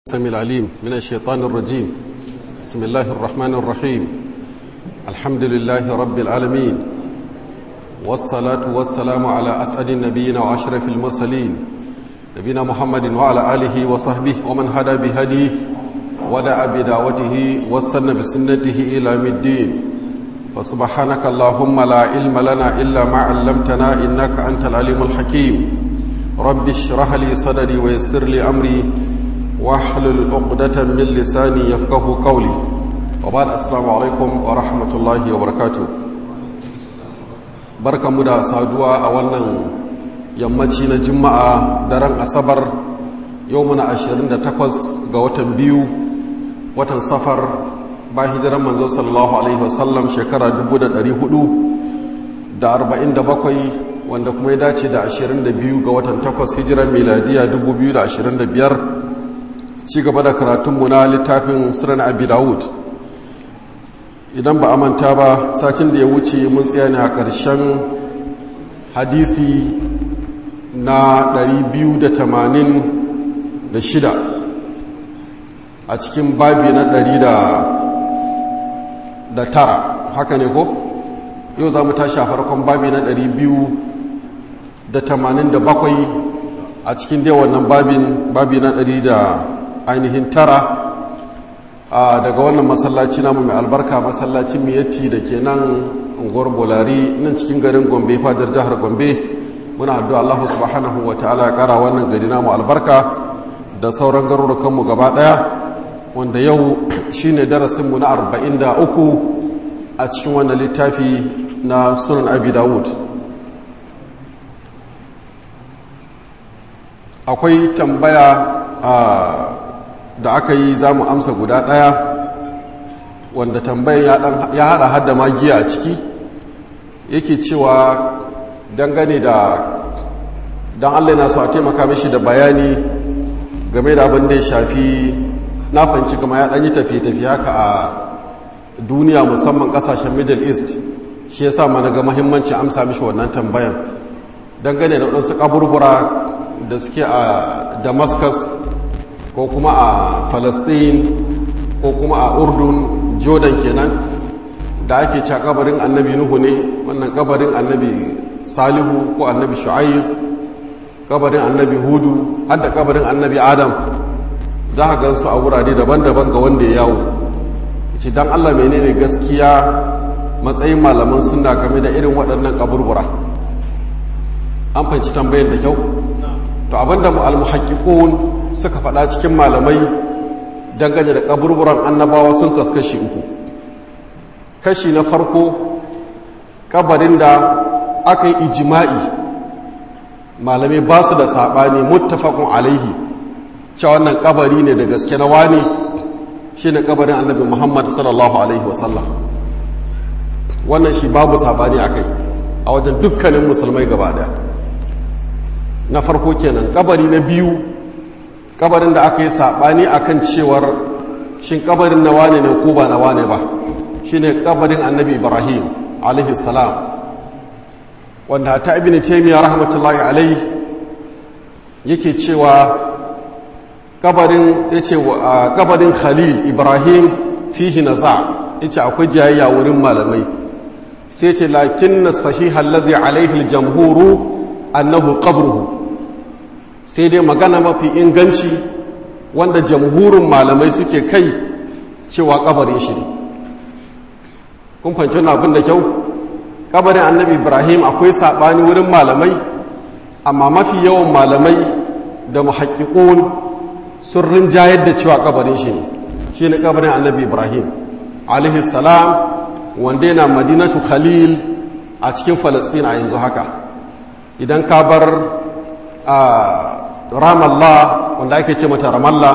السميع العليم من الشيطان الرجيم بسم الله الرحمن الرحيم الحمد لله رب العالمين والصلاة والسلام على أسعد النبيين وأشرف المرسلين نبينا محمد وعلى آله وصحبه ومن هدى بهديه ودعا بدعوته واستنى بسنته إلى يوم الدين فسبحانك اللهم لا علم لنا إلا ما علمتنا إنك أنت العليم الحكيم رب اشرح لي صدري ويسر لي أمري واحلل عقدة من لساني يفقه قولي وبعد السلام عليكم ورحمة الله وبركاته بركة مدى سادوا أولا يمتين جمعة درن أصبر يومنا عشرين دا تقوز قوة بيو watan safar ba hijiran manzo sallallahu alaihi wasallam shekara 447 wanda kuma ya dace da 22 ga watan 8 hijiran miladiya 2025 ci gaba da karatunmu na littafin sunan abi dawud idan ba a manta ba satin da ya wuce mun tsaya ne a ƙarshen hadisi na 286 a cikin babi na ɗari da tara haka ne ko yau za mu tashi a farkon babi na ɗari biyu da tamanin da bakwai a cikin dai wannan babin babi na ɗari da ainihin tara daga wannan masallaci namu mai albarka masallacin miyatti da ke nan unguwar bolari nan cikin garin gombe fadar jihar gombe muna addu'a allahu subhanahu wa ta'ala ya kara wannan gari namu albarka da sauran garurukanmu gaba ɗaya wanda yau shine darasinmu na 43 a cikin wannan littafi na sunan abi dawud akwai tambaya da aka yi za mu amsa guda ɗaya wanda tambayan ya hada hada magiya a ciki yake cewa dangane da don allai na so a taimaka mishi da bayani game da abin da ya shafi na fanci kama ya ɗanyi tafiye-tafiye haka a duniya musamman ƙasashen middle east shi ya sa mana ga mahimmanci amsa mishi wannan tambayan dangane da waɗansu ƙaburbura da suke a damascus ko kuma a palestine ko kuma a urdun jordan kenan da ake ca kabarin annabi nuhu ne wannan kabarin annabi salihu ko annabi shu'ayyub kabarin annabi hudu hadda kabarin annabi adam za a gansu a wurare daban-daban ga wanda ya yawo ce don allah menene gaskiya matsayin malaman suna game da irin waɗannan kaburbura an fanci tambayar da kyau to abinda al-muhaqqiqun suka faɗa cikin malamai dangane da kaburburan annabawa sun kaskashi uku kashi na farko kabarin da aka yi ijima'i malamai ba su da saɓani muttafaqun alaihi cewa wannan kabari ne da gaske na wani shi ne kabarin annabi muhammad sallallahu alaihi wasallam wannan shi babu sabani a kai a wajen dukkanin musulmai gaba daya na farko kenan kabari na biyu kabarin da aka yi sabani akan cewar shin kabarin na wane ne ko ba na wane ba shi ne kabarin annabi ibrahim alaihi salam wanda ta ibn taymiya rahmatullahi alaihi yake cewa kabarin ya ce kabarin khalil ibrahim fihi na za ya ce akwai jayayya wurin malamai sai ce lakin na sahihar ladhi alaihi jamhuru annahu qabruhu sai dai magana mafi inganci wanda jamhurin malamai suke kai cewa kabarin shi ne kun fanci abin da kyau kabarin annabi ibrahim akwai saɓani wurin malamai amma mafi yawan malamai da muhakkikun sun rinjayar da cewa kabarin shi ne shi ne kabarin annabi ibrahim alaihi salam wanda yana madinatu khalil a cikin falastin a yanzu haka idan ka bar a ramallah wanda ake ce mata ramallah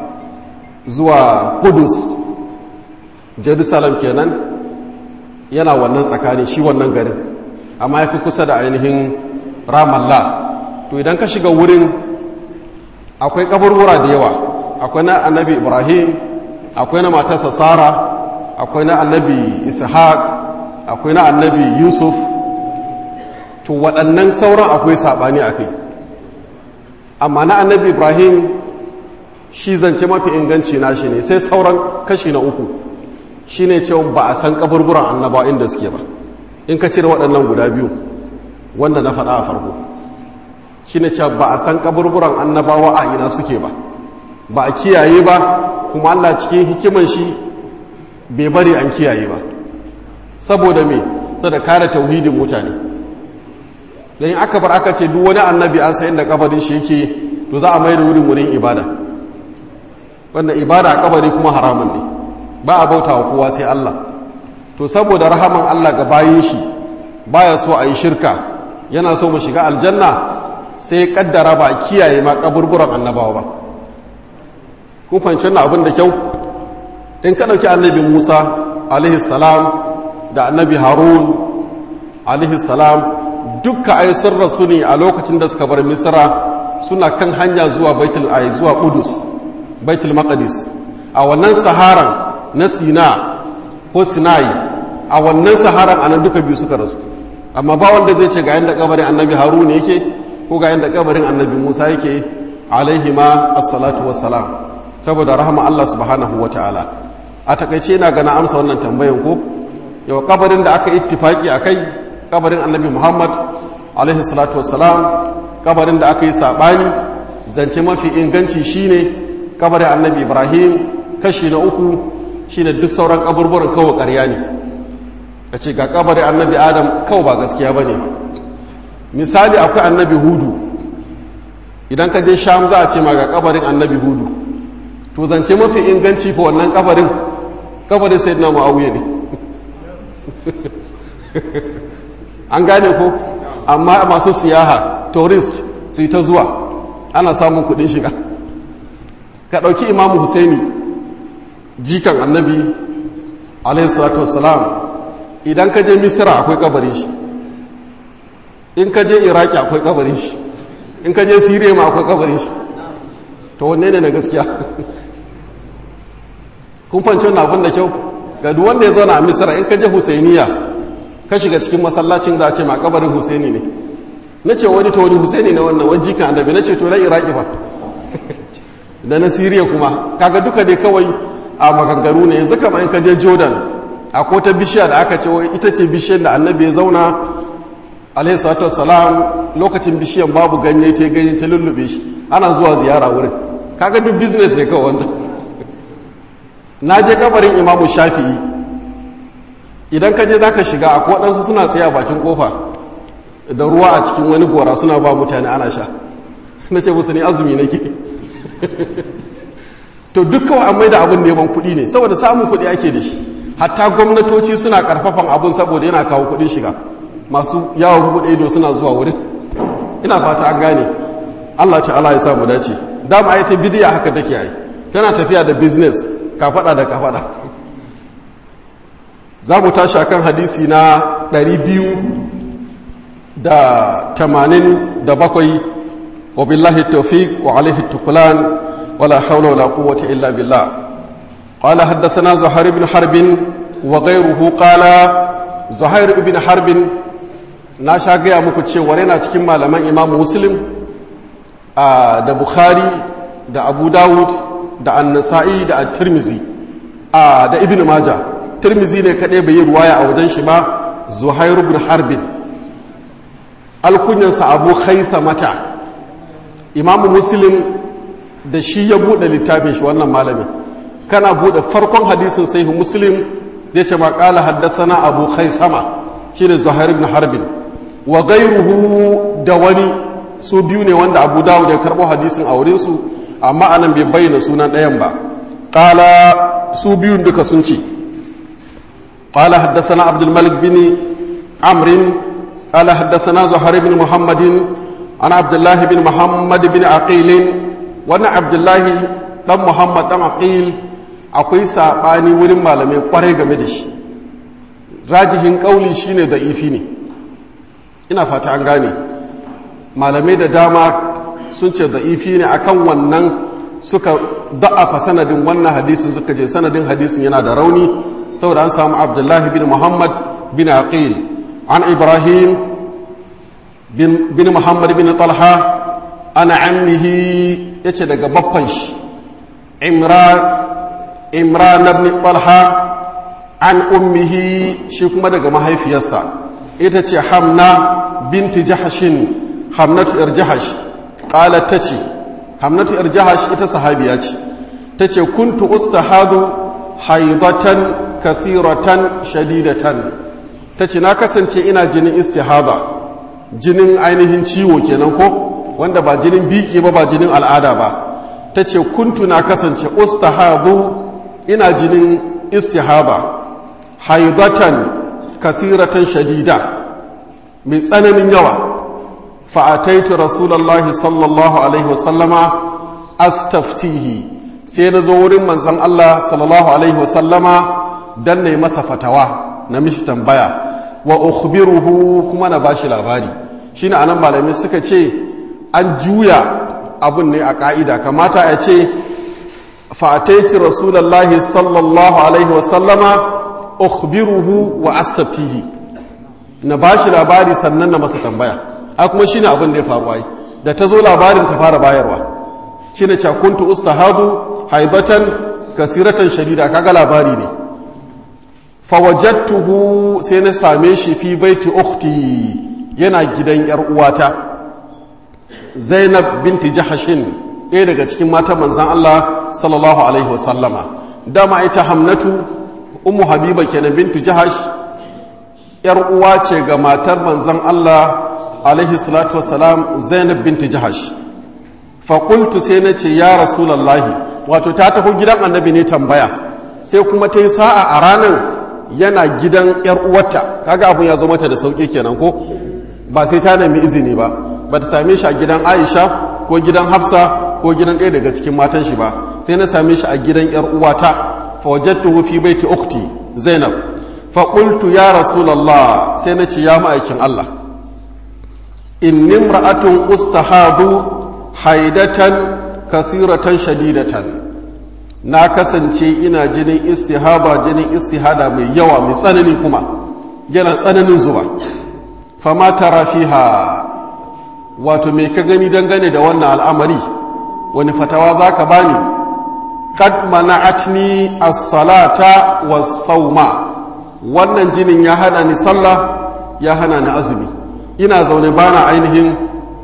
zuwa kudus jerusalem kenan yana wannan tsakani shi wannan garin amma ya fi kusa da ainihin ramallah to idan ka shiga wurin akwai kaburbura da yawa akwai na annabi ibrahim akwai na matarsa sara akwai na annabi ishaq akwai na annabi yusuf to waɗannan sauran akwai saɓani a kai amma na annabi ibrahim shi zance mafi inganci na shi ne sai sauran kashi na uku shi ne cewa ba a san kaburburan annabawa inda suke ba in ka cire waɗannan guda biyu wanda na faɗa a farko shi ne cewa ba a san kaburburan annabawa a ina suke ba ba a kiyaye ba kuma allah cikin hikiman shi bai bari an kiyaye ba saboda me sada kare tauhidin mutane don aka bar aka ce duk wani annabi an sa inda kabarin shi yake to za a mai da wurin wurin ibada wanda ibada a kabari kuma haramun ne ba a bauta wa kowa sai Allah to saboda rahaman Allah ga bayin shi baya so a yi shirka yana so mu shiga aljanna sai kaddara ba a kiyaye ma kaburburan annabawa ba kun fahimci wannan abin da kyau in ka ɗauki annabi musa alaihi salam da annabi harun alaihi salam dukka ai sun rasu ne a lokacin da suka bar misra suna kan hanya zuwa baitul ai zuwa qudus baitul maqdis a wannan saharan na sina ko sinai a wannan saharan anan duka biyu suka rasu amma ba wanda zai ce ga yanda kabarin annabi harun yake ko ga yanda kabarin annabi musa yake alaihi ma assalatu wassalam saboda rahama Allah subhanahu wataala a takaice na gana amsa wannan tambayan ko yau kabarin da aka ittifaki akai kabarin annabi muhammad alaihi salatu wassalam kabarin da aka yi sabani zance mafi inganci shine kabarin annabi ibrahim kashi na uku shine duk sauran kaburburan kawai ƙarya ne a ce ga kabarin annabi adam kawai ba gaskiya ba ne ba misali akwai annabi hudu idan ka je sham za a ce ma ga kabarin annabi hudu to zance mafi inganci fa wannan kabarin kabarin sai na ma'auye ne an gane ko amma masu siyaha tourist su yi ta zuwa ana samun kudin shiga ka ɗauki imamu husaini jikan annabi alaihissalatu wassalam idan ka je misira akwai kabarin shi in ka je iraki akwai kabarin shi in ka je siriya ma akwai kabarin shi to wanne ne na gaskiya kun fanci wannan abin da kyau ga duk wanda ya zauna a misira in ka je husainiya ka shiga cikin masallacin za a ce ma kabarin husaini ne na ce wani ta wani husaini ne wannan wani kan annabi na ce to na iraki ba da na siriya kuma kaga duka dai kawai a maganganu ne yanzu kama in ka je jordan a kota bishiya da aka ce wai ita ce bishiyar da annabi ya zauna alaihi salatu wassalam lokacin bishiyan babu ganye ta ganye ta lullube shi ana zuwa ziyara wurin kaga duk business ne kawai wanda na je kabarin imamu shafi'i idan ka je za ka shiga akwai waɗansu suna tsaye a bakin kofa da ruwa a cikin wani gora suna ba mutane ana sha na ce musu ne azumi nake to duk kawai an maida abin neman kuɗi ne saboda samun kuɗi ake da shi hatta gwamnatoci suna karfafan abin saboda yana kawo kuɗin shiga masu yawon buɗe ido suna zuwa wurin ina fata an gane allah ta'ala ya samu dace dama ai ta bidiya haka take yi tana tafiya da business ka faɗa da ka faɗa za mu tashi akan hadisi na 287 wa billahi tawfiq wa alaihi tukulan wala hawla wala quwwata illa billah qala haddathana zuhair ibn harb wa ghayruhu qala zuhair ibn harb na sha gaya muku cewa yana cikin malaman imam muslim da bukhari da abu dawud da an-nasa'i da at-tirmidhi da ibn majah tirmizi ne kaɗai bai yi ruwaya a wajen shi ba zuhair ibn harbin alkunyansa abu haisa mata imamu muslim da shi ya buɗe littafin shi wannan malamin kana buɗe farkon hadisin sai muslim zai ce maƙala haddasana abu haisama shi ne zuhair ibn harbin wa gairuhu da wani su biyu ne wanda abu dawud ya karɓo hadisin a wurinsu amma anan bai bayyana sunan ɗayan ba ƙala su biyun duka sun ce قال حدثنا عبد الملك بن عمرو قال حدثنا زهير بن محمد عن عبد الله بن محمد بن عقيل وانا عبد الله دم محمد دم عقيل akwai saɓani wurin malamai kwarai game da shi rajihin ƙauli shine da ifi ne ina fata an gane malamai da dama sun ce da ifi ne akan wannan suka da'afa sanadin wannan hadisin suka je sanadin hadisin yana da rauni saboda an samu abdullahi bin muhammad bin aqil an ibrahim bin muhammad bin talha ana ammihi ya ce daga baffan shi imran imran ibn talha an ummihi shi kuma daga mahaifiyarsa ita ce hamna binti jahashin hamnatu yar jahash qalat tace hamnatu yar jahash ita sahabiya ce tace kuntu ustahadu haidatan kathiratan shadidatan tace na kasance ina jinin istihada jinin ainihin ciwo kenan ko wanda ba jinin biki ba ba jinin al'ada ba tace kuntu na kasance ustahadu ina jinin istihada haidatan kathiratan shadida mai tsananin yawa fa'ataitu rasulallah sallallahu alaihi wasallama astaftihi sai na zo wurin manzan Allah sallallahu alaihi wasallama don na yi masa fatawa na mishi tambaya wa ukhbiruhu kuma na bashi labari shi ne anan malamai suka ce an juya abun ne a ka'ida kamata a ce fa'ataitu rasulallah sallallahu alaihi wasallama ukhbiruhu wa astaftihi na bashi labari sannan na masa tambaya a kuma shine abin da ya faru ai da ta zo labarin ta fara bayarwa shine cakuntu ustahadu haibatan kasiratan shadida kaga labari ne fawajattuhu sai na same shi fi baiti ukhti yana gidan yar uwata Zainab binti Jahashin ɗaya daga cikin matan manzon Allah sallallahu alaihi wasallama dama ita Hamnatu ummu Habiba kenan bintu Jahash yar uwa ce ga matar manzon Allah alaihi salatu wassalam Zainab binti Jahash fa qultu sai nace ya rasulullahi wato ta taho gidan annabi ne tambaya sai kuma ta yi sa'a a ranar yana gidan yar uwarta kaga abun ya zo mata da sauki kenan ko ba sai ta nemi izini ba ba ta same shi a gidan Aisha ko gidan Hafsa ko gidan ɗaya daga cikin matan shi ba sai na same shi a gidan yar uwata fa wajadtuhu fi baiti ukhti Zainab fa qultu ya rasulullah sai na ce ya ma'aikin Allah inni imra'atun ustahadu haidatan kathiratan shadidatan na kasance ina jinin istihada jinin istihada mai yawa mai tsanani kuma yana tsananin zuba fama tara fiha wato mai ka gani dangane da wannan al'amari wani fatawa za ka bani kad mana'atni as-salata was-sauma wannan jinin ya hana ni sallah ya hana ni azumi ina zaune bana ainihin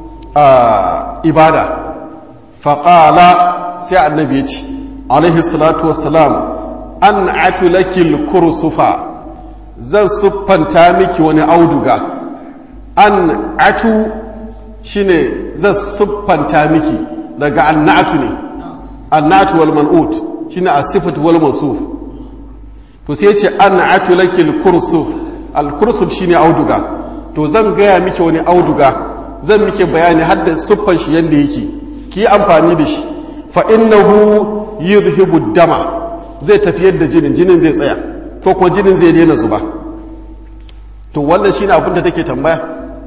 ibada faƙala sai annabi ya ce alaihi salatu wassalam an atulakil kursufa zan siffanta miki wani auduga an atu shine zan siffanta miki daga annatu ne annatu wal man'ut shine as-sifatu wal mawsuf to sai ce an atulakil kursuf al kursuf shine auduga to zan gaya miki wani auduga zan miki bayani har da siffan shi yanda yake ki amfani da shi fa innahu yudhibu dama zai tafiyar da jinin jinin zai tsaya ko kuma jinin zai daina zuba to wannan shine abin da take tambaya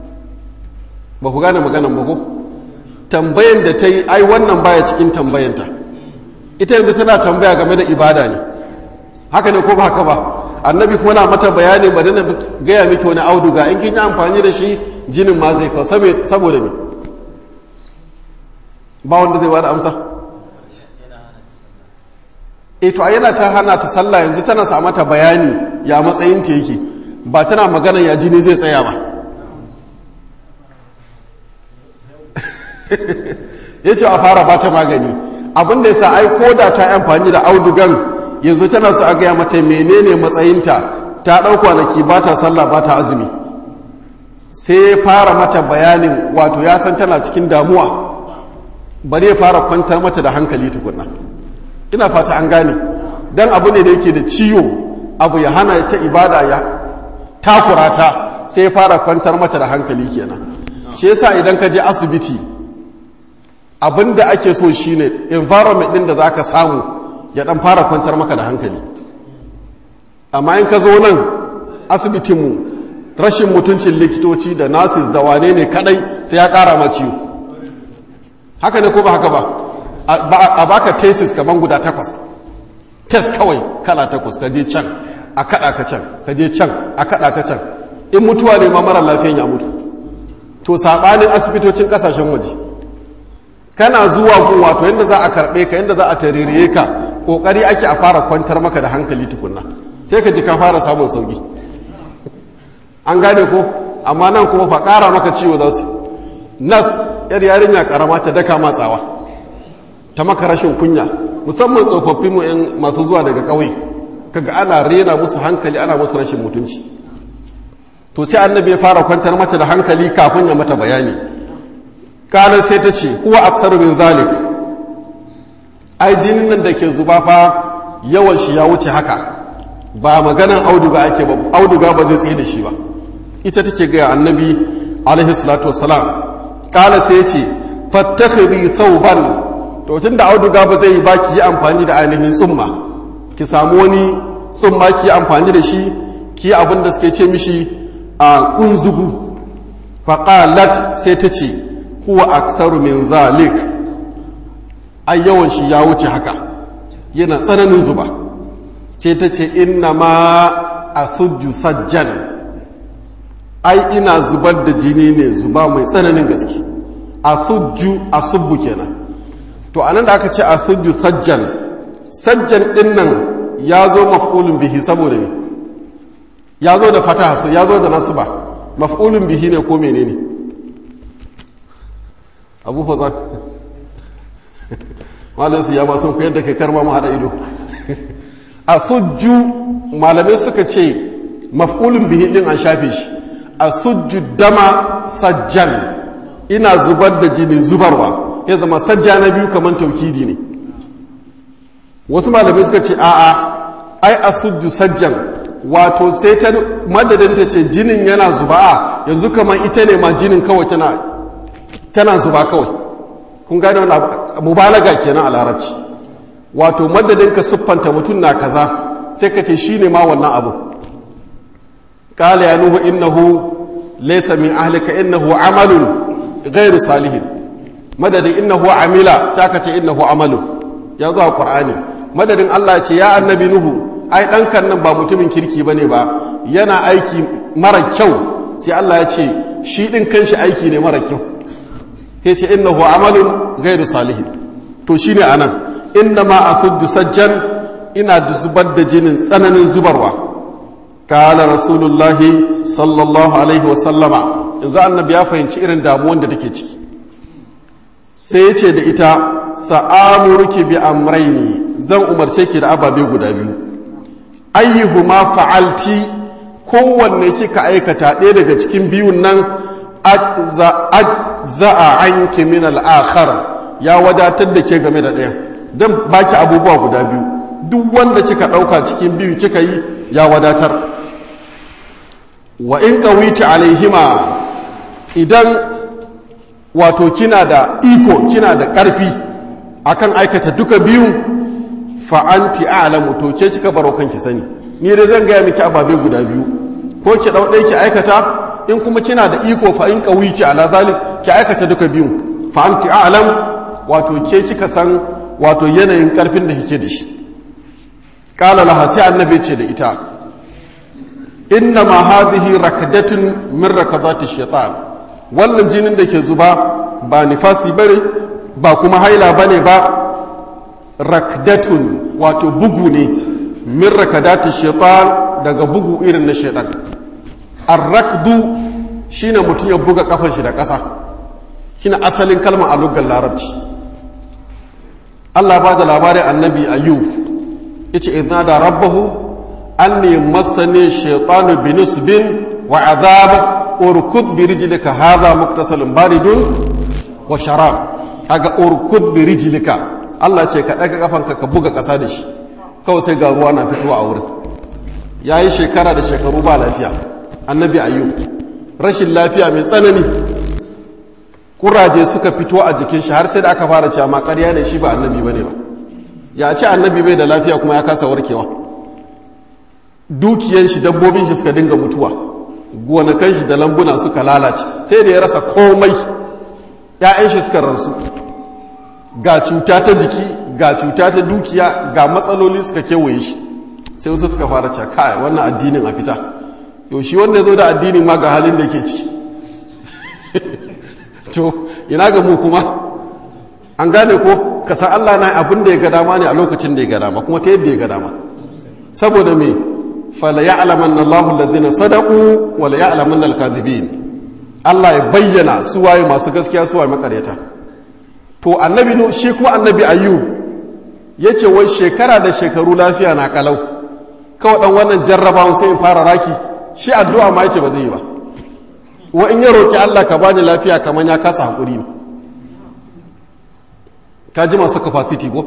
ba ku gane maganan ba ko tambayan da ta yi ai wannan baya cikin tambayanta ita yanzu tana tambaya game da ibada ne haka ne ko ba haka ba annabi kuma na mata bayani ba na gaya miki wani auduga in kin yi amfani da shi jinin ma zai kawo saboda me ba wanda zai bada amsa e to yana ta hana ta sallah yanzu tana sa mata bayani ya matsayin ta yake ba tana magana ya jini zai tsaya ba ya ce a fara ba ta magani abinda ya sa ai ko da ta yi amfani da audugan yanzu tana su a gaya mata menene matsayinta ta ɗau kwanaki ba ta sallah ba ta azumi sai ya fara mata bayanin wato ya san tana cikin damuwa bari ya fara kwantar mata da hankali tukunna ina fata an gane dan abu ne da yake da ciwo abu ya hana ta ibada ya takura ta sai ya fara kwantar mata da hankali kenan shi yasa idan ka je asibiti abin da ake so shine environment din da zaka samu ya dan fara kwantar maka da hankali amma in ka zo nan asibitinmu rashin mutuncin likitoci da nurses da wane ne kadai sai ya kara ma ciwo haka ne ko ba haka ba a baka tesis kaman guda takwas test kawai kala takwas ka je can a kada ka can ka je can a kada ka can in mutuwa ne ma mara lafiyan ya mutu to sabanin asibitocin kasashen waje kana zuwa gun wato yadda za a karɓe ka yadda za a tarire ka ƙoƙari ake a fara kwantar maka da hankali tukunna sai ka ji ka fara samun sauki an gane ko amma nan kuma fa ƙara maka ciwo za su nas yar yarinya ƙarama ta daka matsawa ta maka rashin kunya musamman tsofaffin mu yan masu zuwa daga ƙauye kaga ana rena musu hankali ana musu rashin mutunci to sai annabi ya fara kwantar mata da hankali kafin ya mata bayani kanar sai ta ce kuwa aksaru min zalik ai jinin nan da ke zuba fa yawan shi ya wuce haka ba maganan auduga ake ba auduga ba zai tsaye da shi ba ita take gaya annabi alaihi salatu wassalam kala sai ya ce fattakhiri thawban to tun da auduga ba zai yi ba ki yi amfani da ainihin tsumma ki samu wani tsumma ki yi amfani da shi ki yi abin da suke ce mishi a kunzugu faqalat sai ta ce huwa aksaru min zalik ai yawan shi ya wuce haka yana tsananin zuba ce ta ce inna ma a sujju sajjan ai ina zubar da jini ne zuba mai tsananin gaske a sujju a subbu kenan to anan da aka ce a sujju sajjan sajjan din nan ya zo maf'ulun bihi saboda me ya zo da fataha ya zo da nasba maf'ulun bihi ne ko menene abu fa malin su ya ba sun koyar da kai karma mu hada ido a sujju malamai suka ce maf'ulun bihi din an shafe shi a sujju dama sajjan ina zubar da jini zubarwa ya zama sajja na biyu kamar taukidi ne wasu malamai suka ce a'a ai a sujju sajjan wato sai ta madadin ta ce jinin yana zuba yanzu kamar ita ne ma jinin kawai tana tana zuba kawai kun gane wani mubalaga kenan a larabci wato madadin ka siffanta mutum na kaza sai ka ce shine ma wannan abu qala ya nuhu innahu laysa min ahlika innahu amalun ghairu salihin madadin innahu amila sai ka ce innahu amalun ya zo a qur'ani madadin Allah ya ce ya annabi nuhu ai ɗankan nan ba mutumin kirki bane ba yana aiki mara kyau sai Allah ya ce shi ɗin kanshi aiki ne mara kyau sai ce innahu amalun ghairu salihin to shine anan inna ma asuddu sajjan ina zubar da jinin tsananin zubarwa kala rasulullahi sallallahu alaihi wa sallama yanzu annabi ya fahimci irin damuwan da take ciki sai ya ce da ita sa'amuruki bi amraini zan umarce ki da ababe guda biyu ayyuhuma fa'alti kowanne kika aikata ɗaya daga cikin biyun nan za'a anki min al'akhar ya wadatar da ke game da ɗaya don baki abubuwa guda biyu duk wanda kika ɗauka cikin biyu kika yi ya wadatar wa in ƙawita alaihima idan wato kina da iko kina da ƙarfi akan aikata duka biyun fa'anti a'lamu to ke kika baro kanki sani ni dai zan gaya miki ababe guda biyu ko ki ɗau ɗaya ki aikata in kuma kina da iko fa in qawici ala zalik ki aikata duka biyun fa anti a'lam wato ke kika san wato yanayin karfin da kike da shi qala laha sai annabi ce da ita inna ma hadhihi rakdatun min rakadati shaitan wannan jinin da ke zuba ba nifasi bane ba kuma haila bane ba rakdatun wato bugu ne min rakadati shaitan daga bugu irin na shaitan arrakdu shine mutum ya buga kafan shi da ƙasa shine asalin kalmar a lugar larabci Allah ba da labarin annabi ayyub yace idna da rabbahu anni massani shaytanu binisbin wa azab urkud bi rijlika hadha muktasalun baridun wa sharab kaga urkud bi rijlika Allah ce ka daga kafanka ka buga ƙasa da shi kawai sai ga ruwa na fitowa a wurin yayi shekara da shekaru ba lafiya annabi ayyub rashin lafiya mai tsanani kuraje suka fito a jikin shi har sai da aka fara cewa ma ƙarya ne shi ba annabi bane ba ya ce annabi bai da lafiya kuma ya kasa warkewa dukiyan shi dabbobin shi suka dinga mutuwa gonakan shi da lambuna suka lalace sai da ya rasa komai ‘ya'yan shi suka rarsu ga cuta ta jiki ga cuta ta dukiya ga matsaloli suka kewaye shi sai wasu suka fara cewa kai wannan addinin a fita yau shi wanda ya zo da addinin ma ga halin da ke ciki to ina ga mu kuma an gane ko ka san Allah na abin da ya ga dama ne a lokacin da ya ga dama kuma ta yadda ya ga dama saboda me fala ya'laman Allahu alladhina sadaqu wa la ya'laman al-kadhibin Allah ya bayyana su waye masu gaskiya su waye makaryata to annabi nu shi kuma annabi ayyub yace wai shekara da shekaru lafiya na kalau kawai dan wannan jarrabawan sai in fara raki shi addu'a ma yace ba zai yi ba wa in ya roki Allah ka bani lafiya kaman ya kasa hakuri ne ka ji masu capacity ko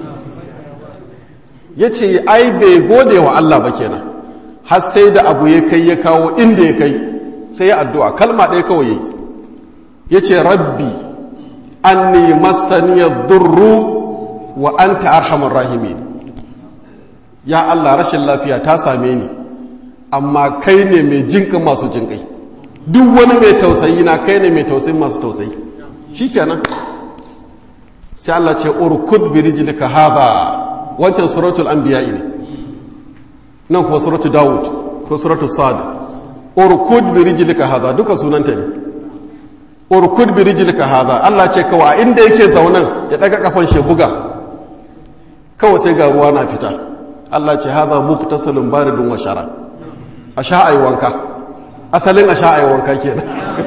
yace ai bai gode wa Allah ba kenan har sai da abu ya kai ya kawo inda ya kai sai ya addu'a kalma ɗaya kawai yayi yace rabbi anni masaniyar durru wa anta arhamar rahimin ya Allah rashin lafiya ta same ni amma kai ne mai jinkan masu jinkai duk wani mai tausayi na kai ne mai tausayin masu tausayi shikenan sai Allah ce urkud bi rijlika hadha wancan suratul anbiya ne nan kuma suratul daud ko suratul sad urkud bi rijlika hadha duka sunanta ne urkud bi rijlika hadha Allah ce kawai a inda yake zaunan ya daga kafan shi buga kawai sai ga ruwa na fita Allah ce hadha muftasalun baridun wa shara a sha ayi wanka asalin a sha ayi wanka kenan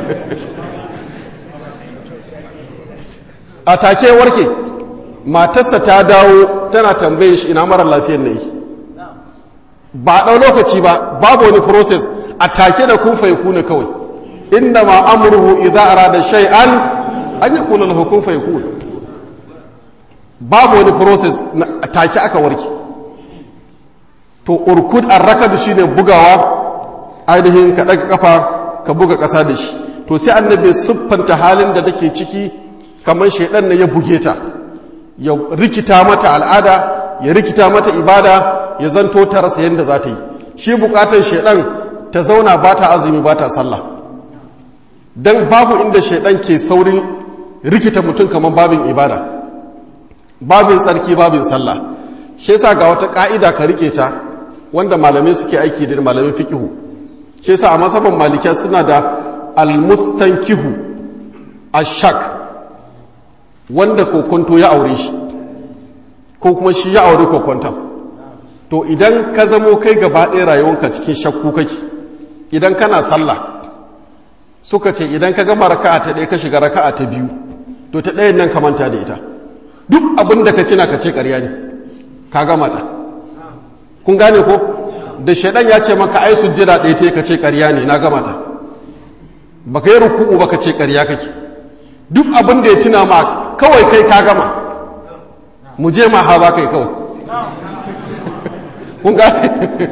a take warke matarsa ta dawo tana tambayin shi ina mara lafiyar ne ba ɗau lokaci ba babu wani process a take da kun faiku ne kawai inda ma amurhu idza arada shay'an an yaqulu lahu kun fayakun babu wani process a take aka warke to urkud arrakadu shine bugawa ainihin ka daga kafa ka buga ƙasa da shi to sai annabi siffanta halin da take ciki kamar shaidan ne ya buge ta ya rikita mata al'ada ya rikita mata ibada ya zanto ta rasa yadda za ta yi shi bukatar shaidan ta zauna ba ta azumi ba ta sallah don babu inda shaidan ke saurin rikita mutum kamar babin ibada babin tsarki babin sallah shi yasa ga wata ka'ida ka rike ta wanda malamai suke aiki da malamin fikihu shi yasa a masaban malikiya suna da almustankihu ashak wanda kokonto ya aure shi ko kuma shi ya aure kokonton to idan ka zamo kai gaba ɗaya rayuwanka cikin shakku kake idan kana sallah suka ce idan ka gama raka'a ta ɗaya ka shiga raka'a ta biyu to ta ɗayan nan ka manta da ita duk abin da ka cina ka ce ƙarya ne ka gama ta kun gane ko da shaidan ya ce maka ai sujjada ɗaya ta ka ce ƙarya ne na gama ta ba ka yi ruku'u ba ka ce ƙarya kake duk abin da ya cina ma kawai kai ka gama mu je ma ha za ka yi kawai kun gane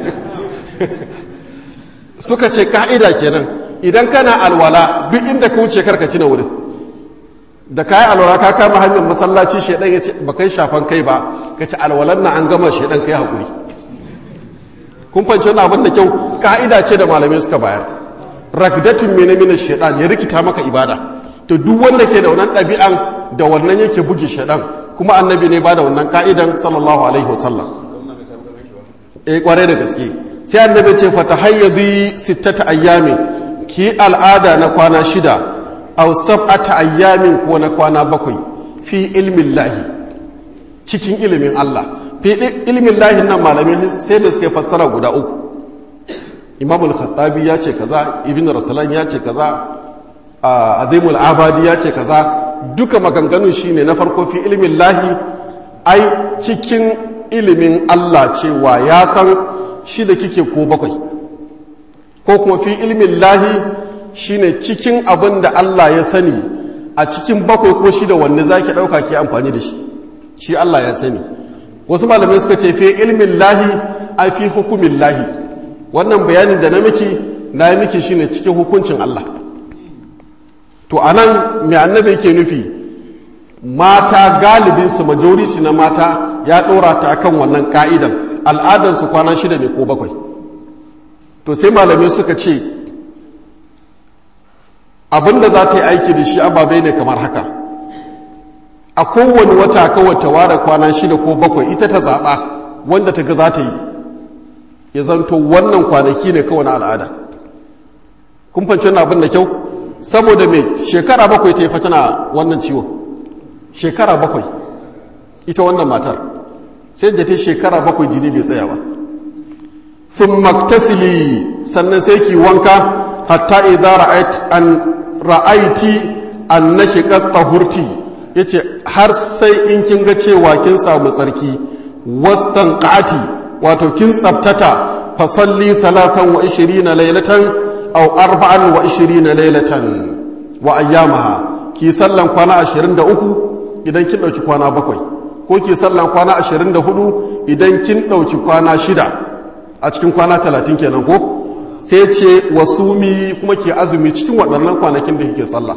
suka ce ka'ida kenan idan kana alwala duk inda ka wuce karka cina wurin da kayi alwala ka kama hanyar masallaci shaidan ya ce ba kai shafan kai ba ka ci alwalan na an gama shaidan kai haƙuri kun fanci wani abin da kyau ka'ida ce da malamai suka bayar ragdatin mene mene shaidan ya rikita maka ibada to duk wanda ke da wannan ɗabi'an da wannan yake buge shaidan kuma annabi ne ba da wannan ka'idan sallallahu alaihi wasallam eh kwarai da gaske sai annabi ce fa tahayyadi sittata ayyami ki al'ada na kwana shida aw sab'ata ayyamin ko na kwana bakwai fi ilmin lahi cikin ilimin Allah fi ilmin lahi nan malamin sai da suka fassara guda uku Imam al-Khattabi ya ce kaza Ibn Rasulan ya ce kaza Azim al-Abadi ya ce kaza duka maganganun shine na farko fi ilmin lahi ai cikin ilimin Allah cewa ya san shi da kike ko bakwai ko kuma fi ilmin lahi shine cikin abin da Allah ya sani a cikin bakwai ko shida wanne za ki ɗauka ke amfani da shi shi Allah ya sani wasu malamai suka ce fi ilmin lahi a fi hukumin lahi wannan bayanin da na miki na yi miki shine cikin hukuncin Allah to a nan mai annabi yake nufi mata galibinsu majority na mata ya ɗora ta akan wannan ka'idan al'adarsu kwana shida ne ko bakwai to sai malamai suka ce abinda za ta yi aiki da shi ababai ne kamar haka a kowane wata kawai ta ware kwana shida ko bakwai ita ta zaɓa wanda ta ga za ta yi ya zanto wannan kwanaki ne kawai na al'ada kun fanci wannan abin da kyau saboda mai shekara bakwai ta yi fatana wannan ciwon shekara bakwai ita wannan matar sai da ta shekara bakwai jini bai tsaya ba sun maktasili sannan sai ki wanka hatta idza ra'ait an ra'aiti an nashiqat tahurti yace har sai in kin ga cewa kin samu tsarki wastanqati wato kin tsabtata fa salli 23 laylatan aw 24 laylatan wa ayyamaha ki sallan kwana 23 idan kin dauki kwana bakwai ko ki sallan kwana 24 idan kin dauki kwana shida a cikin kwana 30 kenan ko sai ce wasumi kuma ke azumi cikin waɗannan kwanakin da kike sallah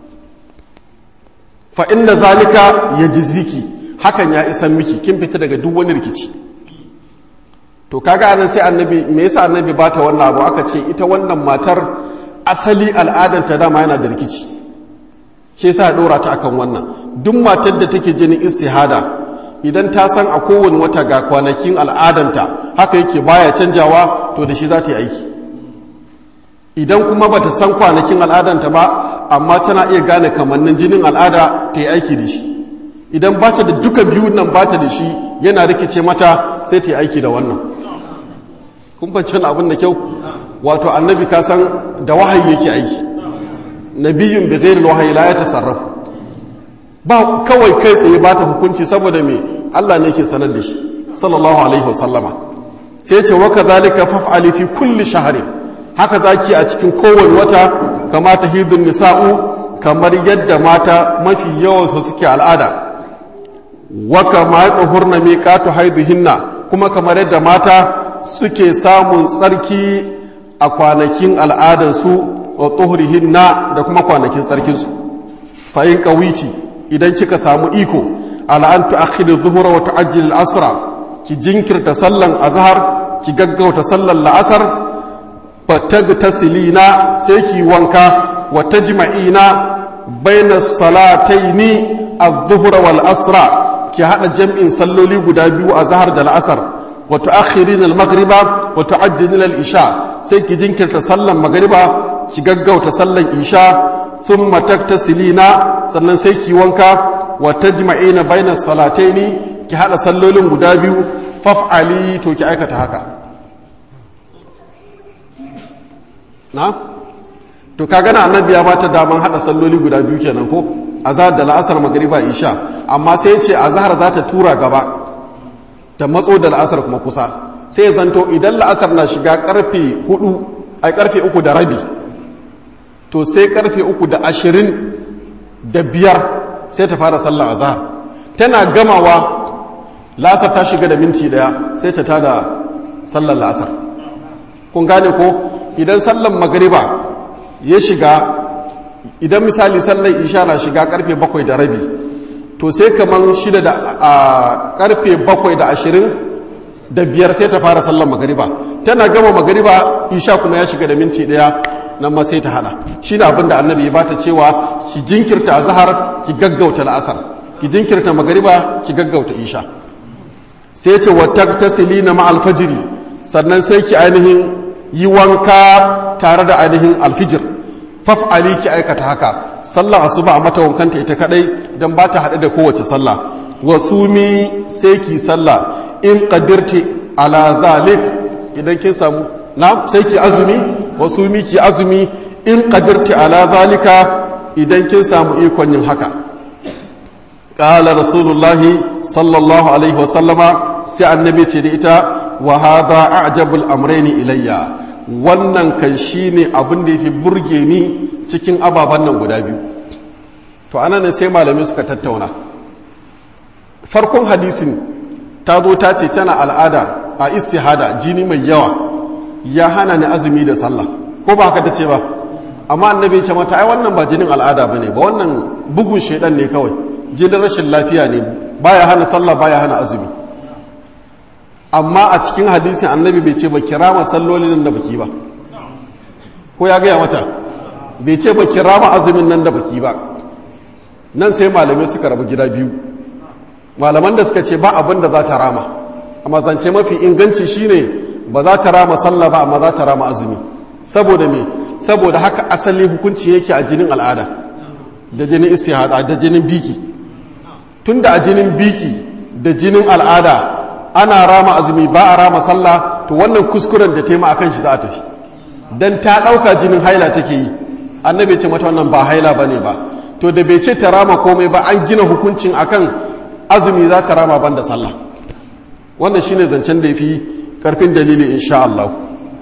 fa inda zalika yajziki hakan ya isan miki kin fita daga duk wani rikici to kaga anan sai annabi me yasa annabi bata wannan abu aka ce ita wannan matar asali al'adanta dama yana da rikici shi yasa ya dora ta akan wannan duk matar da take jinin istihada idan ta san a kowane wata ga kwanakin al'adanta haka yake baya canjawa to da shi za ta yi aiki idan kuma ba ta san kwanakin al'adanta ba amma tana iya gane kamannin jinin al'ada ta yi aiki da shi idan ba ta da duka biyu nan ba ta da shi yana rikice mata sai ta yi aiki da wannan kun fanci wani abin da kyau wato annabi ka san da wahayi yake aiki nabiyun bi ghairi wahayi la ya tasarrafu ba kawai kai tsaye ba ta hukunci saboda me Allah ne ke sanar da shi sallallahu alaihi wasallama sai ce wa kadhalika faf'ali fi kulli shahrin haka zaki a cikin kowane wata kama tahidun nisa'u kamar yadda mata mafi yawan su suke al'ada wa kama tahurna miqatu haiduhinna kuma kamar yadda mata suke samun tsarki a kwanakin al'adansu wa tuhrihinna da kuma kwanakin tsarkinsu fa in qawici idan kika samu iko ala an tu'akhiru dhuhra wa tu'ajjil al-asra ki jinkirta sallan azhar ki gaggauta sallan la'asar fatagtasilina sai ki wanka wa tajma'ina baina salataini adh-dhuhra wal asra ki hada jam'in salloli guda biyu azhar da la'asar wa tu'akhirina al-maghriba wa tu'ajjilina al-isha sai ki jinkirta sallan magriba ki gaggauta sallan isha thumma taktasilina sannan sai ki wanka wa tajma'ina baina salataini ki hada sallolin guda biyu faf'ali to ki aikata haka na to kaga na annabi ya bata daman hada salloli guda biyu kenan ko azhar da la'asar magriba isha amma sai ya ce azhar za ta tura gaba ta matso da la'asar kuma kusa sai ya zanto idan la'asar na shiga karfe 4 ai karfe 3 da rabi to sai karfe uku da ashirin da biyar sai ta fara sallar azhar tana gamawa la'asar ta shiga da minti daya sai ta tada sallar la'asar kun gane ko idan sallar magariba ya shiga idan misali sallar isha na shiga karfe bakwai da rabi to sai kaman shida da a karfe bakwai da ashirin da biyar sai ta fara sallar magariba tana gama magariba isha kuma ya shiga da minti daya nan ma sai ta hada shi ne abinda annabi ya bata cewa ki jinkirta azhar ki gaggauta la'asar ki jinkirta magariba ki gaggauta isha sai ce wa taktasilina ma alfajiri sannan sai ki ainihin yi wanka tare da ainihin alfijir faf'ali ki aikata haka sallah asuba a mata wankanta ita kadai dan ba ta hade da kowace sallah wasumi sai ki sallah in qadirti ala zalik idan kin samu na sai ki azumi wasu miki azumi in qadirti ala zalika idan kin samu ikon yin haka qala rasulullahi sallallahu alaihi wasallama sai annabi ce da ita wa hadha a'jabul amrayni ilayya wannan kan shine abin da yafi burge ni cikin ababan nan guda biyu to anan sai malamai suka tattauna farkon hadisin ta zo ta ce tana al'ada a istihada jini mai yawa ya hana ni azumi da sallah ko ba haka ta ce ba amma annabi ya ce mata ai wannan ba jinin al'ada bane ba wannan bugun shedan ne kawai jinin rashin lafiya ne baya hana sallah baya hana azumi amma a cikin hadisin annabi bai ce ba kirama sallolin nan da baki ba ko ya gaya mata bai ce ba kirama azumin nan da baki ba nan sai malamai suka rabu gida biyu malaman da suka ce ba abin da za ta rama amma zance mafi inganci shine ba za ta rama sallah ba amma za ta rama azumi saboda me saboda haka asali hukunci yake a jinin al'ada da jinin istihada da jinin biki tunda a jinin biki da jinin al'ada ana rama azumi ba a rama sallah to wannan kuskuren da tema akan shi za a tafi dan ta ɗauka jinin haila take yi annabi ce mata wannan ba haila bane ba to da bai ce ta rama komai ba an gina hukuncin akan azumi za ta rama banda sallah wannan shine zancen da yafi karfin dalili insha Allah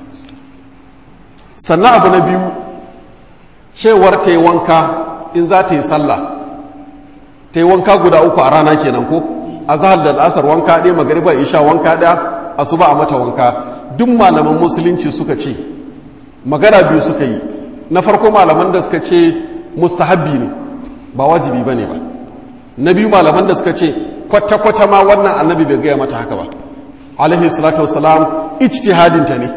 sannan abu na biyu cewar ta yi wanka in za ta yi sallah ta yi wanka guda uku a rana kenan ko azhar da al'asar wanka ɗaya magariba isha wanka ɗaya asuba a mata wanka duk malaman musulunci suka ce magana biyu suka yi na farko malaman da suka ce mustahabbi ne ba wajibi ba ne ba na biyu malaman da suka ce kwata-kwata ma wannan annabi bai gaya mata haka ba alaihi salatu wasalam ijtihadinta ne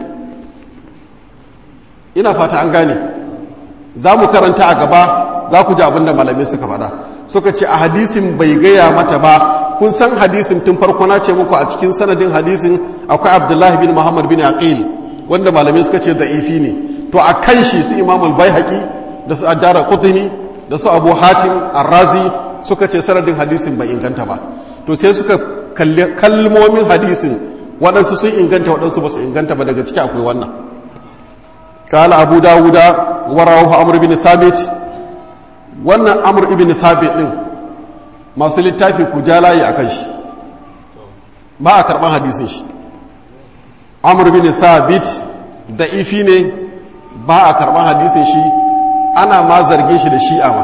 ina fata an gane za mu karanta a gaba za ku ji abin da malamai suka faɗa suka ce a hadisin bai gaya mata ba kun san hadisin tun farko na ce muku a cikin sanadin hadisin akwai abdullahi bin muhammad bin aqil wanda malamai suka ce da'ifi ne to a kan shi su imamul baihaqi da su addara qutni da su abu hatim arrazi suka ce sanadin hadisin bai inganta ba to sai suka kalli kalmomin hadisin waɗansu sun inganta waɗansu ba su inganta ba daga ciki akwai wannan قال أبو داود ورواه عمرو بن ثابت wannan amur ibn sabit din masu littafi ku ja layi a kan shi ba a karɓar hadisin shi amur ibn sabit da ifi ne ba a karɓar hadisin shi ana ma zarge shi da shi'a ma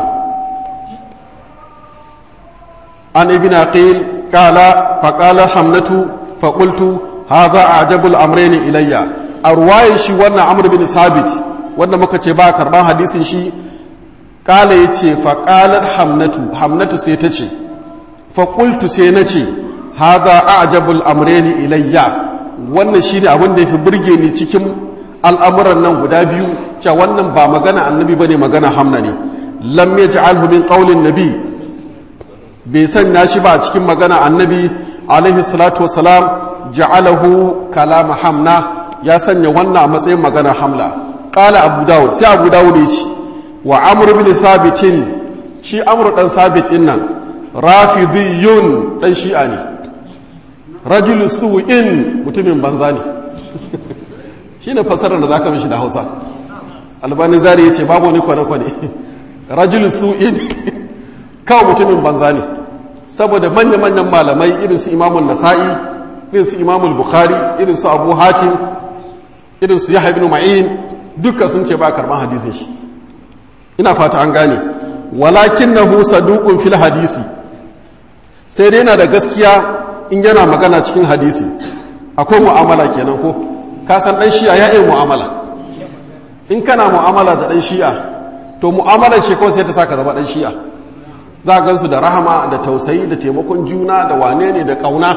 an ibn aqil qala fa qala hamnatu fa qultu hadha a'jabul amrayn ilayya a ruwayen shi wannan amur bin sabit wanda muka ce ba a karɓar hadisin shi kala ya ce faƙalar hamnatu hamnatu sai ta ce faƙultu sai na ce haza a ajabul amreni ilayya wannan shi ne abin da ya fi burge ni cikin al'amuran nan guda biyu cewa wannan ba magana annabi ba ne magana hamna ne lam ya ji alhumin ƙaunin nabi bai sanya shi ba a cikin magana annabi alaihi salatu wasalam ja'alahu kalama hamna ya sanya wannan a matsayin magana hamla ƙala abu dawud sai abu dawud ya ce wa amur bin sabitin shi amur dan sabit din nan rafidiyun dan shi'a ne rajul su'in mutumin banza ne shine fasarar da zaka mishi da Hausa albani zari yace babu wani kwane kwane rajul su'in kawai mutumin banza ne saboda manyan manyan malamai irin su imamul nasa'i irin su imamul bukhari irin su abu hatim irin su yahya ibn ma'in duka sun ce ba karban hadisin shi ina fata an gane walakin na husa dukun fil hadisi sai dai yana da gaskiya in yana magana cikin hadisi akwai mu'amala kenan ko ka san dan shi'a ya yi mu'amala in kana mu'amala da dan shi'a to mu'amalar shi kawai sai ta saka zama dan shi'a za a gansu da rahama da tausayi da taimakon juna da wane ne da kauna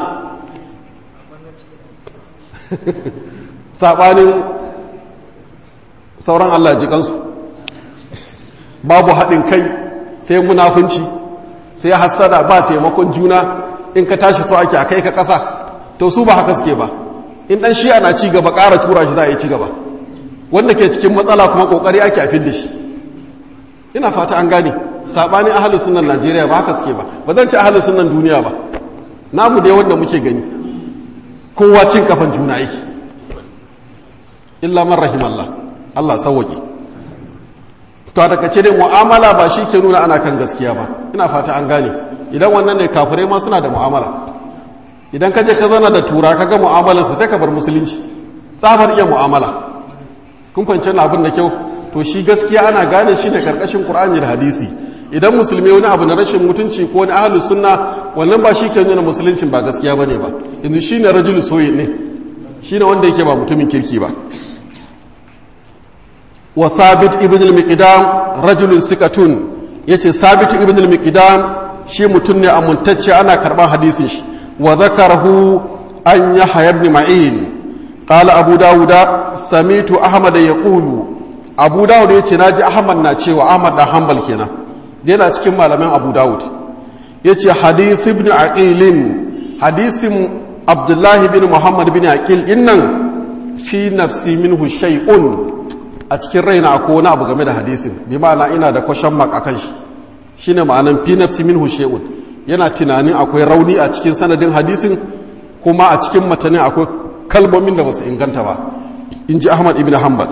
sabanin sauran Allah jikansu babu haɗin kai sai munafunci sai hassada ba taimakon juna in ka tashi so ake a kai ka ƙasa to su ba haka suke ba in ɗan shi ana ci gaba ƙara tura shi za a yi ci gaba wanda ke cikin matsala kuma ƙoƙari ake a da shi ina fata an gane saɓanin ahalin sunan najeriya ba haka suke ba ba zan ci ahalin sunan duniya ba namu dai wanda muke gani kowa cin kafan juna yake illa man rahimallah allah sauwaƙe to daga ce dai mu'amala ba shi ke nuna ana kan gaskiya ba ina fata an gane idan wannan ne kafirai ma suna da mu'amala idan ka je ka zana da tura ka ga mu'amalar su sai ka bar musulunci tsabar iya mu'amala kun fahimci abin da kyau to shi gaskiya ana gane shi ne karkashin qur'ani da hadisi idan musulmi wani abu na rashin mutunci ko wani ahlus sunna wannan ba shi ke nuna musuluncin ba gaskiya bane ba yanzu shine rajul soyi ne shine wanda yake ba mutumin kirki ba wa sabit ibn al-miqdam rajulun sikatun yace sabit ibn al-miqdam shi mutum ne amuntacce ana karban hadisin shi wa zakarahu an yahya ibn ma'in qala abu dawuda samitu ahmad yaqulu abu dawud yace naji ahmad na cewa ahmad da hanbal kenan yana cikin malaman abu dawud yace hadith ibn aqil hadisin abdullahi bin muhammad bin aqil innan fi nafsi minhu shay'un a cikin raina akwai wani abu game da hadisin bi ma'ana ina da kwashen mak akan shi shine ma'anan fi nafsi minhu shay'un yana tunanin akwai rauni a cikin sanadin hadisin kuma a cikin matanin akwai kalmomin da ba su inganta ba in ji ahmad ibn hanbal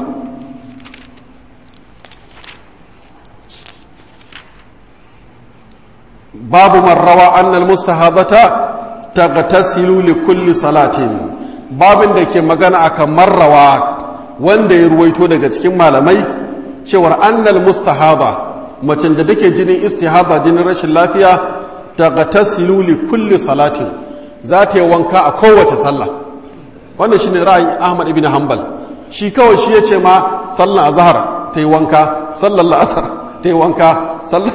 babu marrawa annal mustahadata tagtasilu li kulli salatin babin da ke magana akan marrawa wanda ya ruwaito daga cikin malamai cewar annal mustahada macen da take jinin istihada jinin rashin lafiya tagtasilu li kulli salatin za ta yi wanka a kowace sallah wannan shine ra'ayin Ahmad ibn Hanbal shi kawai shi yace ma sallar azhar ta yi wanka sallar la'asar ta yi wanka sallar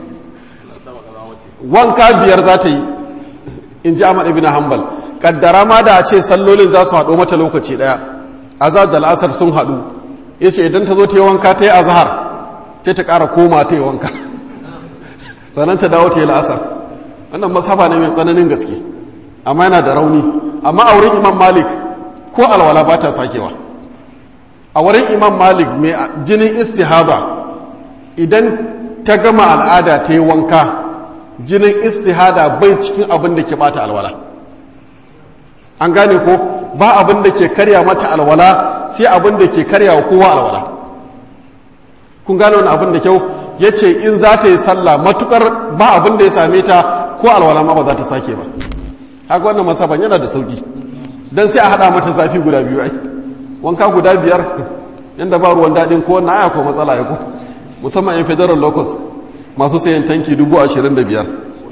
wanka biyar za ta yi in ji Ahmad ibn Hanbal kaddara ma da a ce sallolin za su haɗo mata lokaci ɗaya azhar da la'asar sun haɗu yace idan ta zo ta yi wanka ta yi azhar sai ta ƙara koma ta yi wanka sannan ta dawo ta yi la'asar wannan masaba ne mai tsananin gaske amma yana da rauni amma a wurin imam malik ko alwala ba ta sakewa a wurin imam malik mai jinin istihada idan ta gama al'ada ta yi wanka jinin istihada bai cikin abin da ke bata alwala an gane ko ba abin da ke karya mata alwala sai abin da ke karya wa kowa alwala kun gane wani abin da kyau ya ce in za ta yi sallah matukar ba abin da ya same ta ko alwala ma ba za ta sake ba haka wannan masaban yana da sauki don sai a haɗa mata zafi guda biyu ai wanka guda biyar yadda ba ruwan daɗin ko wannan aya ko matsala ya ko musamman yan federal locus masu sayan tanki dubu ashirin da biyar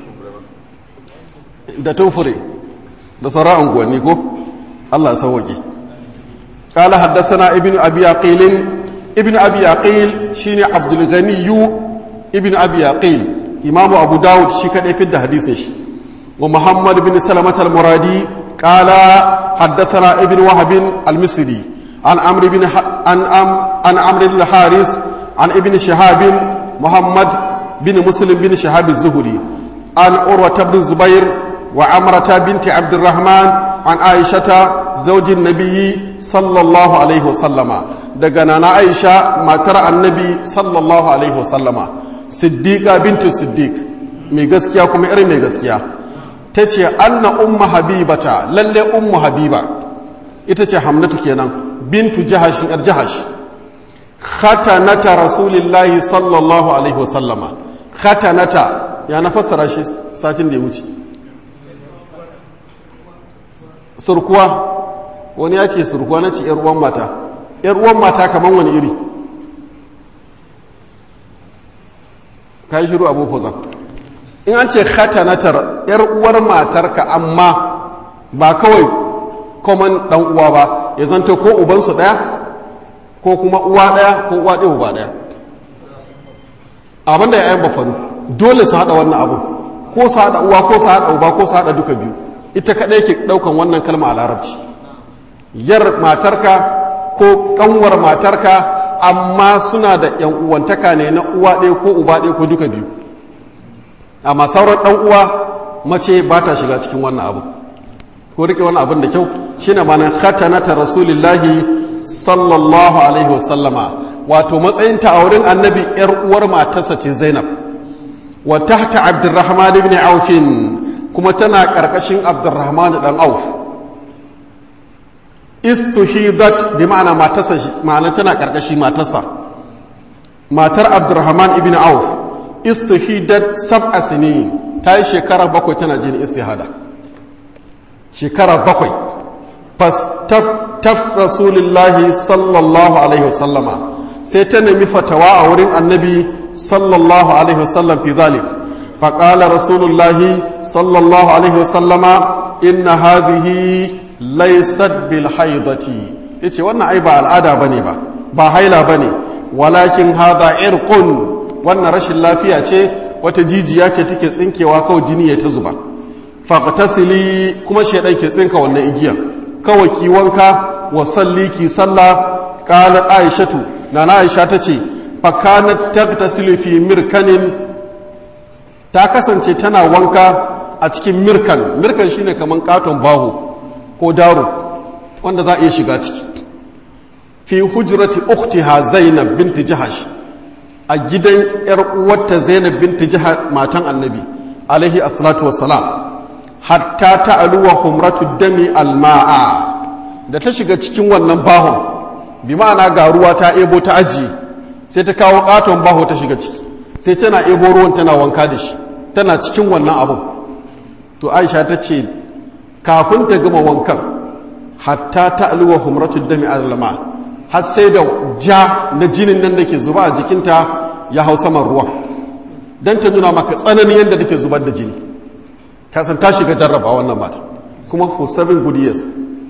da tufure da sauran unguwanni ko allah sauwaƙe قال حدثنا ابن أبي عقيل ابن أبي عقيل شيني عبد الغني ابن أبي عقيل إمام أبو داود شكا في حديثه ومحمد بن سلمة المرادي قال حدثنا ابن وهب المصري عن عمرو بن عن أم عن عمرو بن الحارث عن ابن شهاب محمد بن مسلم بن شهاب الزهري عن عروة بن الزبير وعمرة بنت عبد الرحمن عن عائشة زوج النبي صلى الله عليه وسلم دغنا عائشة ما ترى النبي صلى الله عليه وسلم صديقة بنت الصديق mai gaskiya kuma irin mai gaskiya ta ce anna umma habibata lalle ummu habiba ita ce hamnatu kenan bintu jahashin yar jahash khatanata rasulillahi sallallahu alaihi wasallama khatanata ya na fassara shi satin da ya wuce surkuwa wani ya ce surkuwa na ce uwan mata uwan mata kamar wani iri ka yi shiru abu fuzan in an ce khatanatar yar uwar matarka amma ba kawai common dan uwa ba ya zanto ko ubansu daya ko kuma uwa daya ko uwa ɗaya uba daya abinda ya yi bafanu dole su haɗa wannan abu ko su haɗa uwa ko su haɗa uba ko su haɗa duka biyu ita kaɗai ke ɗaukan wannan kalma a larabci yar matarka ko ƙanwar matarka amma suna da ‘yan uwantaka ne na uwa ɗaya ko uba ɗaya ko duka biyu amma sauran ɗan uwa mace ba ta shiga cikin wannan abu ko rike wannan abin da kyau shine manan khatanata rasulillahi sallallahu alaihi wasallama wato matsayinta a wurin annabi ‘yar uwar matarsa ce zainab wa tahta abdurrahman ibn aufin kuma tana ƙarƙashin abdurrahman ɗan auf istuhidat bi ma'ana matarsa ma'ana tana ƙarƙashi matarsa matar abdurrahman ibn auf istuhidat sab'a sinin ta yi shekara bakwai tana jin istihada shekara bakwai fas taft rasulillahi sallallahu alaihi wasallama sai ta nemi fatawa a wurin annabi sallallahu alaihi wasallam fi zalik فقال رسول الله صلى الله عليه وسلم إن هذه ليست بالحيضة yace wannan ai ba al'ada bane ba ba haila bane walakin hadha irqun wannan rashin lafiya ce wata jijiya ce take tsinkewa kawai jini ya ta zuba faqtasili kuma shedan ke tsinka wannan igiya kawai ki wanka wa salli ki salla qalat aishatu nana aisha tace fa kanat tagtasilu fi mirkanin ta kasance tana wanka a cikin mirkan mirkan shine kaman katon baho ko daro wanda za a iya shiga ciki fi hujrati ukhtiha zainab binti jahash a gidan yar uwarta zainab binti jahash matan annabi alaihi assalatu wassalam hatta ta'aluwa humratu dami alma'a da ta shiga cikin wannan bahon bi ma'ana ga ruwa ta ebo ta ajiye sai ta kawo katon baho ta shiga ciki sai tana ebo ruwan tana wanka da shi tana cikin wannan abun to aisha ta ce kafin ta gama wankan hatta ta'aluwa humratu dami alma'a har sai da ja na jinin nan da ke zuba a jikinta ya hau saman ruwan don ta nuna maka tsananin yadda take zubar da jini kasan ta shiga jarraba wannan mata kuma for seven good years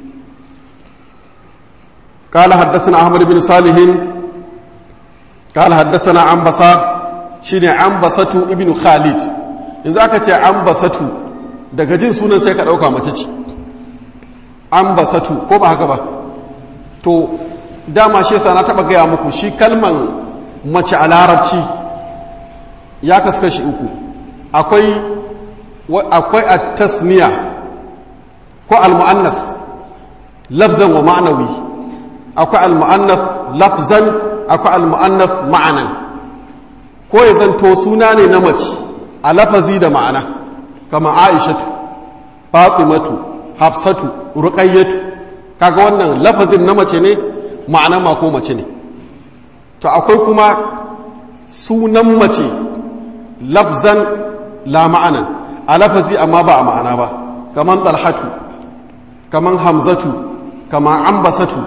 قال حدثنا أحمد بن صالح قال حدثنا عنبسة شيني عنبسة ابن خالد yanzu aka ce an basatu daga jin sunan sai ka ɗauka mace ce an basatu ko ba haka ba to dama shi yasa na taɓa gaya muku shi kalman mace a larabci ya kasu kashi uku akwai akwai a tasniya ko al-mu'annas lafzan wa ma'anawi akwai al-mu'annas lafzan akwai al-mu'annas ma'anan ko ya zanto suna ne na mace a lafazi da ma'ana kama aishatu fatimatu hafsatu ruqayyatu kaga wannan lafazin na mace ne ma'ana ma ko mace ne to akwai kuma sunan mace lafzan la ma'anan a lafazi amma ba a ma'ana ba kaman talhatu kaman hamzatu kaman ambasatu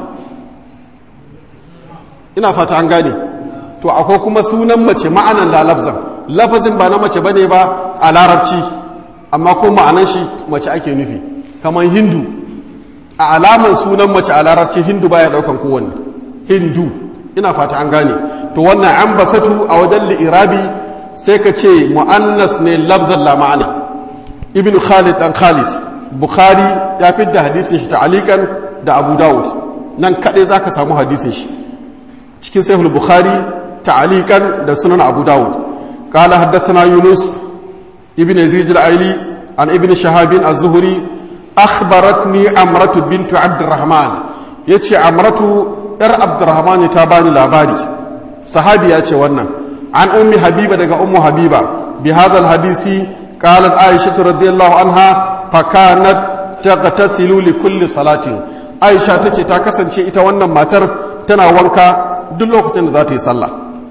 ina fata an gane to akwai kuma sunan mace ma'anan la lafzan lafazin ba na mace bane ba a larabci amma ko ma'anan shi mace ake nufi kaman hindu a alaman sunan mace a larabci hindu baya daukan kowanne hindu ina fata an gane to wannan ambasatu a wajen li'irabi sai ka ce mu'annas ne lafzan la ma'ana ibn khalid dan khalid bukhari ya da hadisin shi ta'alikan da abu dawud nan kaɗai za ka samu hadisin shi cikin sahih bukhari ta'alikan da sunan abu dawud قال حدثنا يونس ابن يزيد العيلي عن ابن شهاب الزهري أخبرتني عمرة بنت عبد الرحمن يتي عمرة ار عبد الرحمن تاباني لاباري صحابي يتي wannan عن أم حبيبة دقى أم حبيبة بهذا الحديث قالت عائشة رضي الله عنها فكانت تغتسل لكل صلاة عائشة تتي تاكسن شيء wannan matar tana wanka duk lokacin da za ta yi sallah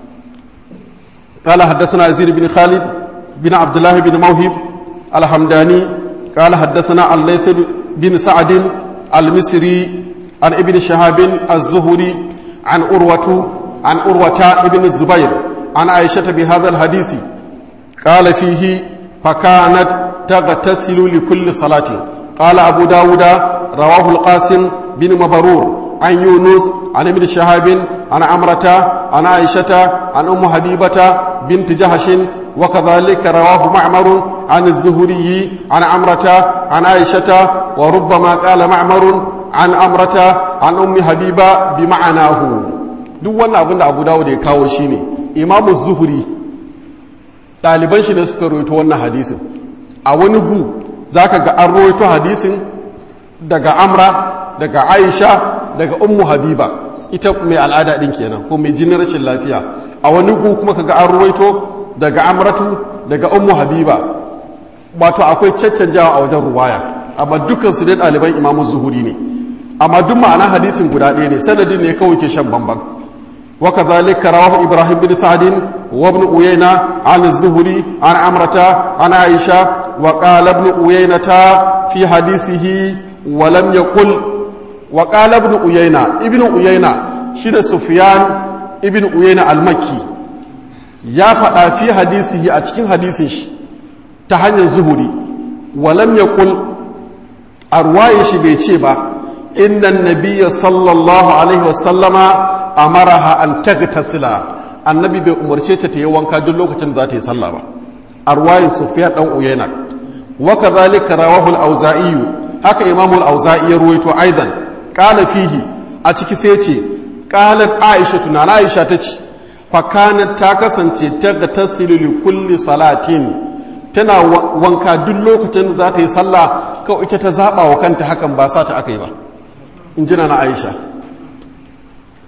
قال حدثنا يزيد بن خالد بن عبد الله بن موهب الحمداني قال حدثنا الليث بن سعد المصري عن ابن شهاب الزهري عن أروة عن أروة ابن الزبير عن عائشة بهذا الحديث قال فيه فكانت تغتسل لكل صلاة قال أبو داود رواه القاسم بن مبرور عن يونس عن ابن شهاب عن عمرة عن عائشة عن أم حبيبة بنت جهش وكذلك رواه معمر عن الزهري عن عمرة عن عائشة وربما قال معمر عن عمرة عن أم حبيبة بمعناه duk wannan abin da abu dawo da ya kawo shi ne imamu zuhuri ɗaliban shi ne suka roito wannan hadisin a wani gu za ka ga an roito hadisin daga amra daga aisha daga ummu habiba ita mai al'ada ɗin kenan ko mai jinin rashin lafiya a wani gu kuma ka ga an ruwaito daga amratu daga ummu habiba wato akwai caccanjawa a wajen ruwaya amma dukkan su dai ɗaliban imamu zuhuri ne amma duk ma'ana hadisin guda ɗaya ne sanadin ne kawai ke shan bamban wa kadhalika rawahu ibrahim bin sa'din wa ibn uyayna an az-zuhri an amrata an aisha wa qala ibn uyaynata fi hadisihi wa lam yaqul wa qala ibn uyayna ibn uyayna shi da sufyan ibn uyayna al-makki ya faɗa fi hadisihi a cikin hadisin shi ta hanyar zuhuri wa lam yaqul arwaye shi bai ce ba inna nabiyya sallallahu alaihi wasallama amaraha an tagtasila annabi bai umarce ta ta yi wanka duk lokacin da za ta yi sallah ba arwayin sufyan dan uyayna wa kadhalika rawahu al-auza'i haka imamu al-auza'i ya ruwaito aidan qala fihi a ciki sai ce qalat aisha tunana aisha tace fa kanat ta kasance ta ga tasilu li kulli salatin tana wanka duk lokacin da za ta yi sallah kawai ita ta zaba wa kanta hakan ba sa ta akai ba in jina na aisha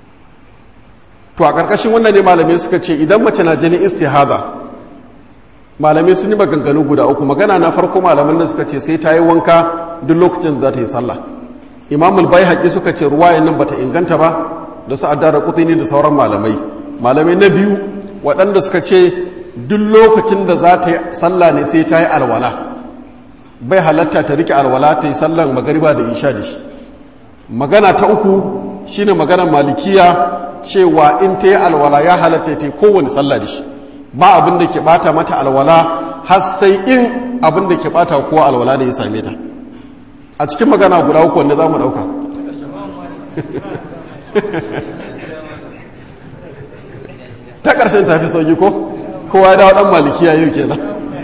to a ƙarƙashin wannan ne malamai suka ce idan mace na jini istihada malamai sun yi maganganu guda uku magana na farko malaman da suka ce sai ta yi wanka duk lokacin da za ta yi sallah imamul bai haƙi suka ce ruwayan nan bata inganta ba da su addara kutini da sauran malamai malamai na biyu waɗanda suka ce duk lokacin da za ta yi sallah ne sai ta yi alwala bai halatta ta rike alwala ta yi sallan magariba da isha da shi magana ta uku shine maganar malikiya cewa in ta yi alwala ya halatta ta yi kowane sallah da shi ba abin da ke bata mata alwala har sai in abin da ke bata kowa alwala da ya same ta a cikin magana guda uku wanda za mu dauka ta ƙarshen tafi sauki ko kowa ya dawo ɗan malikiya yau kenan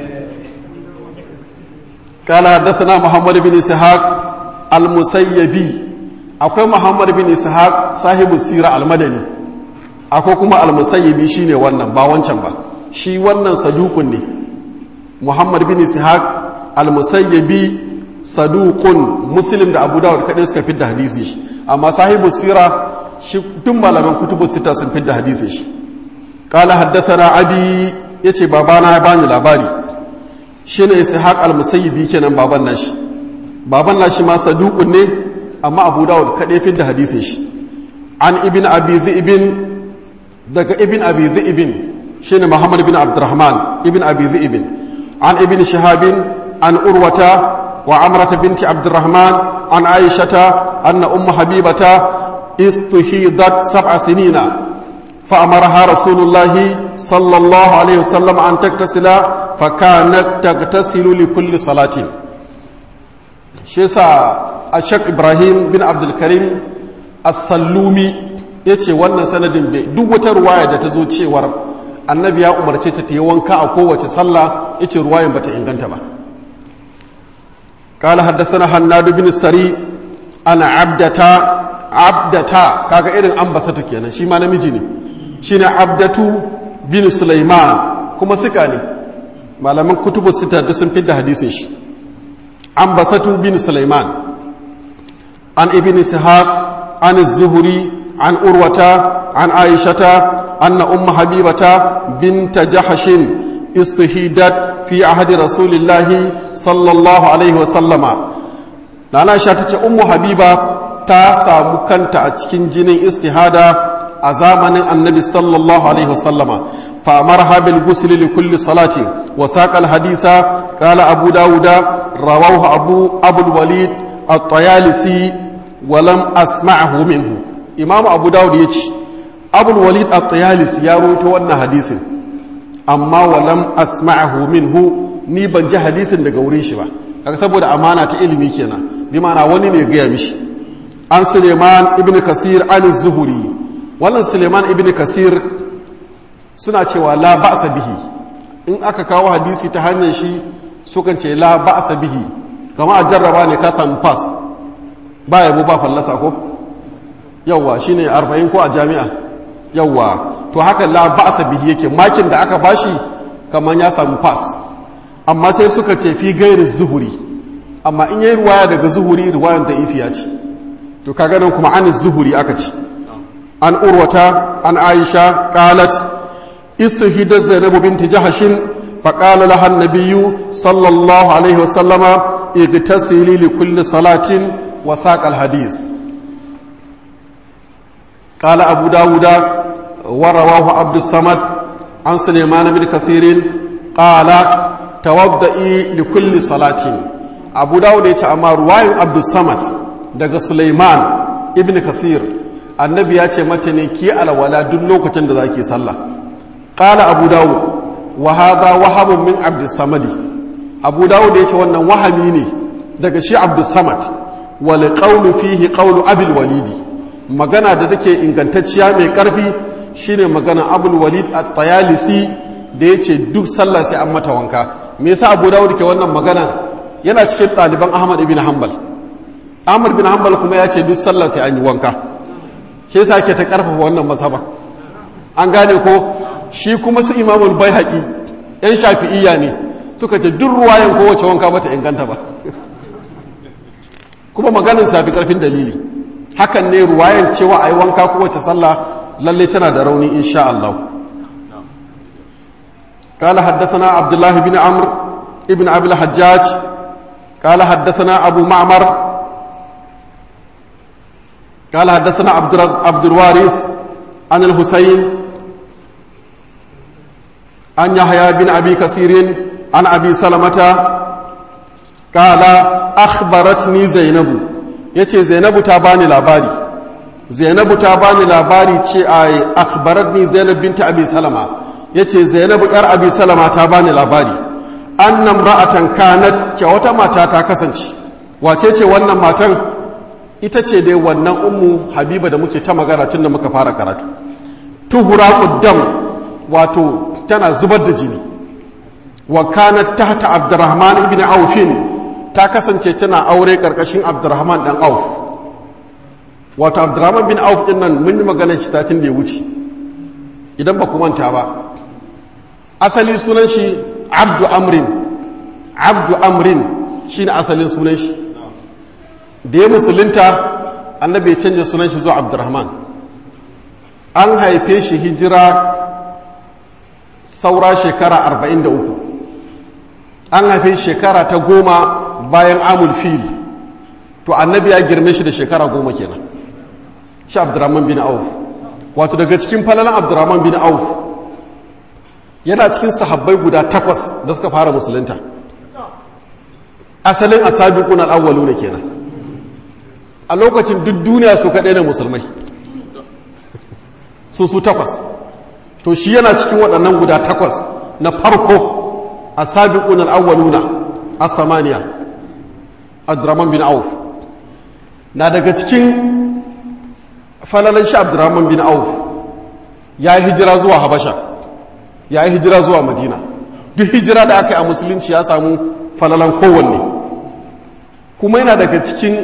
قال حدثنا محمد بن اسحاق المسيبي akwai muhammad bin ishaq sahibu sira almadani akwai kuma almusayyibi shine wannan ba wancan ba shi wannan sadukun ne muhammad bin ishaq almusayyibi sadukun muslim da abu dawud kadai suka fidda hadisi shi amma sahibu sira shi tun malaman kutubu sita sun fidda hadisi shi qala haddathana abi yace babana ya bani labari shine ishaq almusayyibi kenan baban nashi baban nashi ma sadukun ne amma abu dawud kaɗai fi da hadisin shi an ibn abi zi'ibin daga ibn abi zi'ibin shi ne muhammad bin abdurrahman ibn abi zi'ibin an ibn shahabin an urwata wa amrata binti abdurrahman an aishata anna umma habibata istuhidat sab'a sinina فأمرها رسول الله صلى الله عليه وسلم أن تغتسل فكانت تغتسل لكل صلاة شيسا ashek ibrahim bin abdulkarim as-sallumi ya ce wannan sanadin bai duk wata ruwaya da ta zo cewar annabi ya umarce ta ta yi wanka a kowace sallah ya ce ruwayan ba ta inganta ba قال حدثنا هناد بن السري أنا عبدتا عبدتا كاكا إذن أنبسطو كينا شي ما نمجي ne shine abdatu bin sulaiman kuma suka ne malaman kutubu sita da sun fidda hadisin shi ambasatu bin sulaiman عن ابن سحاق عن الزهري عن أروة عن عائشة أن أم حبيبة بنت جحش استهيدت في عهد رسول الله صلى الله عليه وسلم نانا عائشة أم حبيبة تاسا مكانت أتكين جنين استهادة أزامن النبي صلى الله عليه وسلم فأمرها بالغسل لكل صلاة وساق الحديث قال أبو داود رواه أبو, أبو الوليد الطيالسي ولم أسمعه منه إمام أبو داود يتش أبو الوليد الطيالسي يروي wannan hadisin amma walam asma'ahu minhu ni ban ji hadisin daga wurin shi ba kaga saboda amana ta ilimi kenan bi ma'ana wani ne gaya mishi an Suleiman ibn Kasir an Zuhuri wannan Suleiman ibn Kasir suna cewa la ba'sa bihi in aka kawo hadisi ta hanyar shi sukan ce la ba'sa bihi kama a jarraba ne ka samu pass ba yabo ba fallasa ko yawwa shine 40 ko a jami'a yawwa to haka la ba'sa bihi yake makin da aka bashi kaman ya samu pass amma sai suka ce fi gairi zuhuri amma in yayi ruwaya daga zuhuri ruwayan da ifiya ce to kaga nan kuma an zuhuri aka ce an urwata an aisha qalat istihida zainab binti jahashin فقال لها النبي صلى الله عليه وسلم اغتسلي لكل صلاة وساق الحديث قال أبو داود ورواه عبد الصمد عن سليمان بن كثير قال توضئي لكل صلاة أبو داود يتعمى رواية عبد الصمد daga Sulaiman ibn Kasir annabi ya ce mata ne ki alwala duk lokacin da zaki sallah qala abu dawud wa hadha wahabun min abdus samadi abu dawud ya ce wannan wahami ne daga shi abdus samad wal qawlu fihi qawlu abil walidi magana da take ingantacciya mai karfi shine magana abul walid at-tayalisi da yace duk sallah sai an mata wanka me yasa abu dawud ke wannan magana yana cikin ɗaliban ahmad ibn hanbal ahmad bin hanbal kuma ya ce duk sallah sai an yi wanka shi yasa ke ta karfafa wannan masaba an gane ko shi kuma su imamul baihaqi yan shafi'iyya ne suka ce duk ruwayan kowace wanka bata inganta ba kuma maganin safi karfin dalili hakan ne ruwayan cewa a yi wanka kowace sallah lalle tana da rauni insha Allah قال حدثنا عبد الله بن عمرو ابن أبي الحجاج قال حدثنا أبو معمر قال حدثنا عبد عبد الوارث عن الحسين عن يحيى بن أبي كثير عن أبي سلمة قال أخبرتني زينب yace zainabu ta bani labari zainabu ta bani labari ce a akhbaratni zainab binta abi salama yace zainabu yar abi salama ta bani labari annam ra'atan kanat ce wata mata ta kasance wace ce wannan matan ita ce dai wannan ummu habiba da muke ta magana tun da muka fara karatu tuhura quddam wato tana zubar da jini wa kanat tahta abdurrahman ibn aufin ta kasance tana aure karkashin abdurrahman dan auf wato abdurrahman bin auf din nan mun yi maganar shi satin da ya wuce idan ba ku manta ba asali sunan shi abdu amrin abdu amrin shine asalin sunan shi da ya musulunta annabi ya canja sunan shi zuwa abdurrahman an haife shi hijira saura shekara 43 an haife shekara ta goma bayan amul fil to annabi ya girme shi da shekara goma kenan shi abdurrahman bin auf wato daga cikin falalan abdurrahman bin auf yana cikin sahabbai guda takwas da suka fara musulunta asalin asabiqun al-awwalu ne kenan a lokacin duk duniya su kaɗai ne musulmai su su takwas to shi yana cikin waɗannan guda takwas na farko asabiqun al-awwaluna as-samaniya abdurrahman bin auf na daga cikin falalan shi abdurrahman bin auf ya yi hijira zuwa habasha ya yi hijira zuwa madina duk hijira da aka yi a musulunci ya samu falalan kowanne kuma yana daga cikin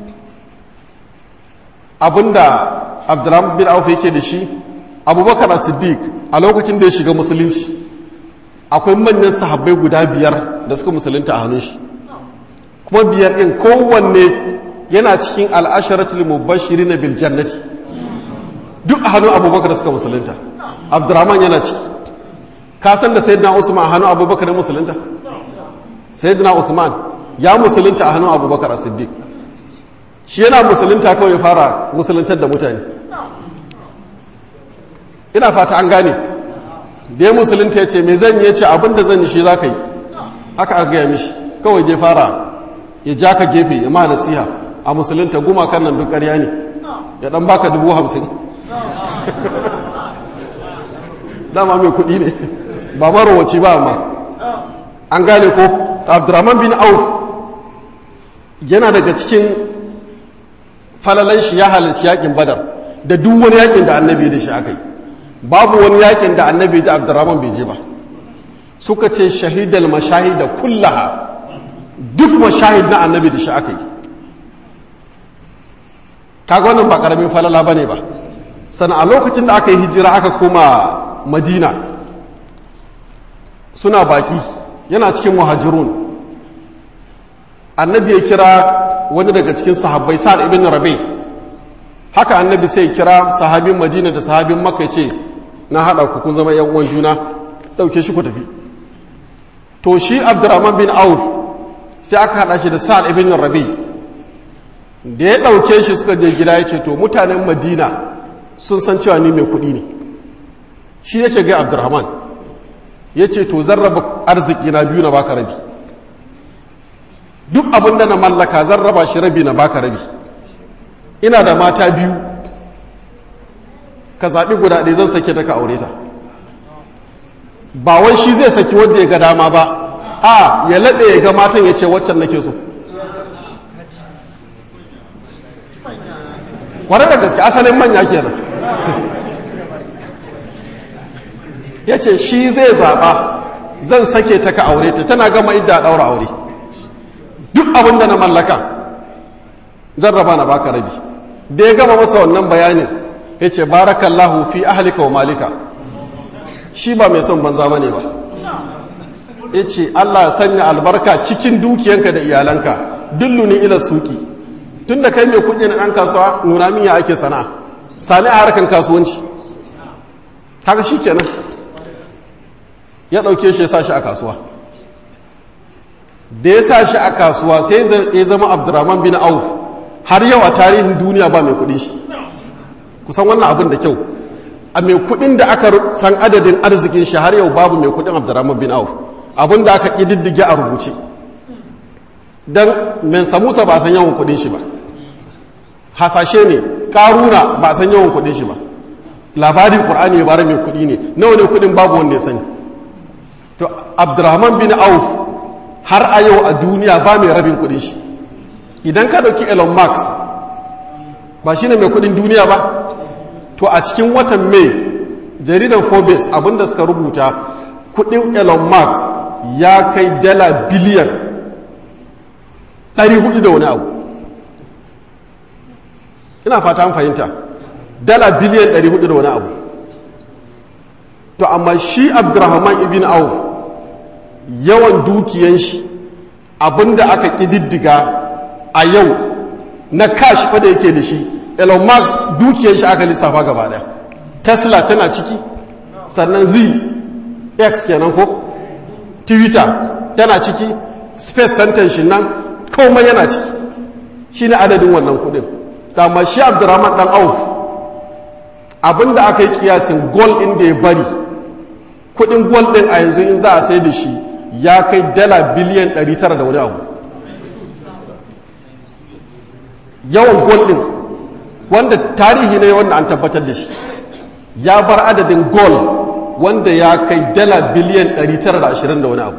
abinda abdurrahman bin auf yake da shi abubakar siddiq a lokacin da ya shiga musulunci akwai manyan sahabbai guda biyar da suka musulunta a hannun shi kuma biyar ɗin kowanne yana cikin al'asharatul mubashiri na biljannati duk a hannun abubakar da suka musulunta abdurrahman yana ciki kasan da sayyidina usman a hannun abubakar da musulunta sayyidina usman ya musulunta a hannun abubakar a siddiq shi yana musulunta kawai fara musuluntar da mutane ina fata an gane da ya musulunta ya ce mai zan yi ya ce abinda zan yi shi za ka yi haka aka gaya mishi kawai je fara ya ja ka gefe ya ma nasiha a musulunta gumakan nan duk ƙarya ne ya dan baka dubu hamsin dama mai kuɗi ne ba marowaci ba amma an gane ko abdurrahman bin auf yana daga cikin falalan shi ya halarci yakin badar da duk wani yakin da annabi da shi aka yi babu wani yakin da annabi da abdurrahman bai je ba suka ce shahidal mashahida kullaha duk mashahid na annabi da shi aka yi kaga wannan ba karamin falala ba ne ba sannan a lokacin da aka yi hijira aka koma madina suna baki yana cikin muhajirun annabi ya kira wani daga cikin sahabbai sa'ad ibn rabi haka annabi sai kira sahabin madina da sahabin makka ce na haɗa ku kun zama yan uwan juna ɗauke shi ku tafi to shi abdurrahman bin auf sai aka haɗa shi da sa'ad ibn rabi da ya ɗauke shi suka je gida ya ce to mutanen madina sun san cewa ni mai kuɗi ne shi yake ga abdurrahman ya ce to zan raba arziki na biyu na baka rabi duk abin da na mallaka zan raba shi rabi na baka rabi ina da mata biyu ka zaɓi guda ɗaya zan sake ta ka aure ta ba wai shi zai saki wanda ya ga dama ba a ya laɗe ya ga matan ya ce waccan nake so kwanar da gaske asalin manya kenan ya ce shi zai zaɓa zan sake ta ka aure ta tana gama idda ɗaura aure duk abin da na mallaka zan raba na baka rabi da ya gama masa wannan bayanin ya ce barakallahu fi ahalika wa malika shi ba mai son banza bane ba ya ce allah sanya albarka cikin dukiyanka da iyalanka dulluni ila suki tun da kai mai kuɗi na ɗan kasuwa nuna min ya ake sana'a sani a harkar kasuwanci haka shi kenan ya ɗauke shi ya sa shi a kasuwa da ya sa shi a kasuwa sai ya zama abdurrahman bin auf har yau a tarihin duniya ba mai kuɗi shi kusan wannan abin da kyau a mai kuɗin da aka san adadin arzikin shi har yau babu mai kuɗin abdurrahman bin auf abin da aka ƙididdige a rubuce don men samusa ba san yawan kuɗin shi ba hasashe ne ƙaruna ba san yawan kuɗin shi ba labarin ƙur'ani ya bara mai kuɗi ne nawa ne kuɗin babu wanda ya sani to abdurrahman bin auf har a yau a duniya ba mai rabin kuɗin shi idan ka ɗauki elon musk ba shi ne mai kuɗin duniya ba to a cikin watan mai jaridan forbes abinda suka rubuta kuɗin elon musk ya kai dala biliyan 400 da wani abu ina fata an fahimta dala biliyan 400 da wani abu to amma shi abdurrahman ibn auf yawan dukiyan shi abinda aka ƙididdiga a yau na cash fa da yake da shi elon musk dukiyan shi aka lissafa gaba ɗaya tesla tana ciki sannan z x kenan ko twitter tana ciki space center shi nan komai yana ciki shi ne adadin wannan kudin dama shi abdurrahman dan auf abinda aka yi kiyasin gol inda ya bari kudin gol din a yanzu in za a sai da shi ya kai dala biliyan 900 da wani abu yawan gol din wanda tarihi ne wanda an tabbatar da shi ya bar adadin gol wanda ya kai dala biliyan 920 da wani abu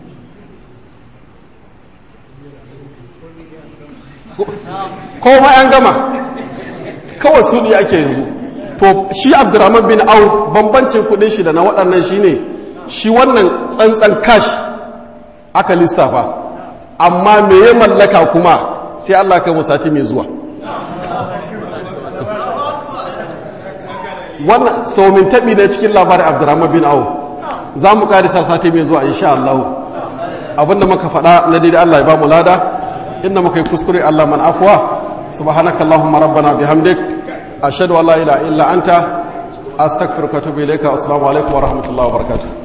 kowa an gama kawai su ne ake yanzu to shi abdurrahman bin auf bambancin kudin shi da na waɗannan shi ne shi wannan tsantsan cash aka lissafa amma me ya mallaka kuma sai allah kai musati mai zuwa wannan saumin taɓi na cikin labarin abdurrahman bin auf za mu ƙarisa sati mai zuwa insha allahu abinda muka faɗa na daidai allah ya ba mu lada inda muka yi kuskure allah man afuwa سبحانك اللهم ربنا بحمدك أشهد أن لا إله إلا أنت أستغفرك وأتوب إليك والسلام عليكم ورحمة الله وبركاته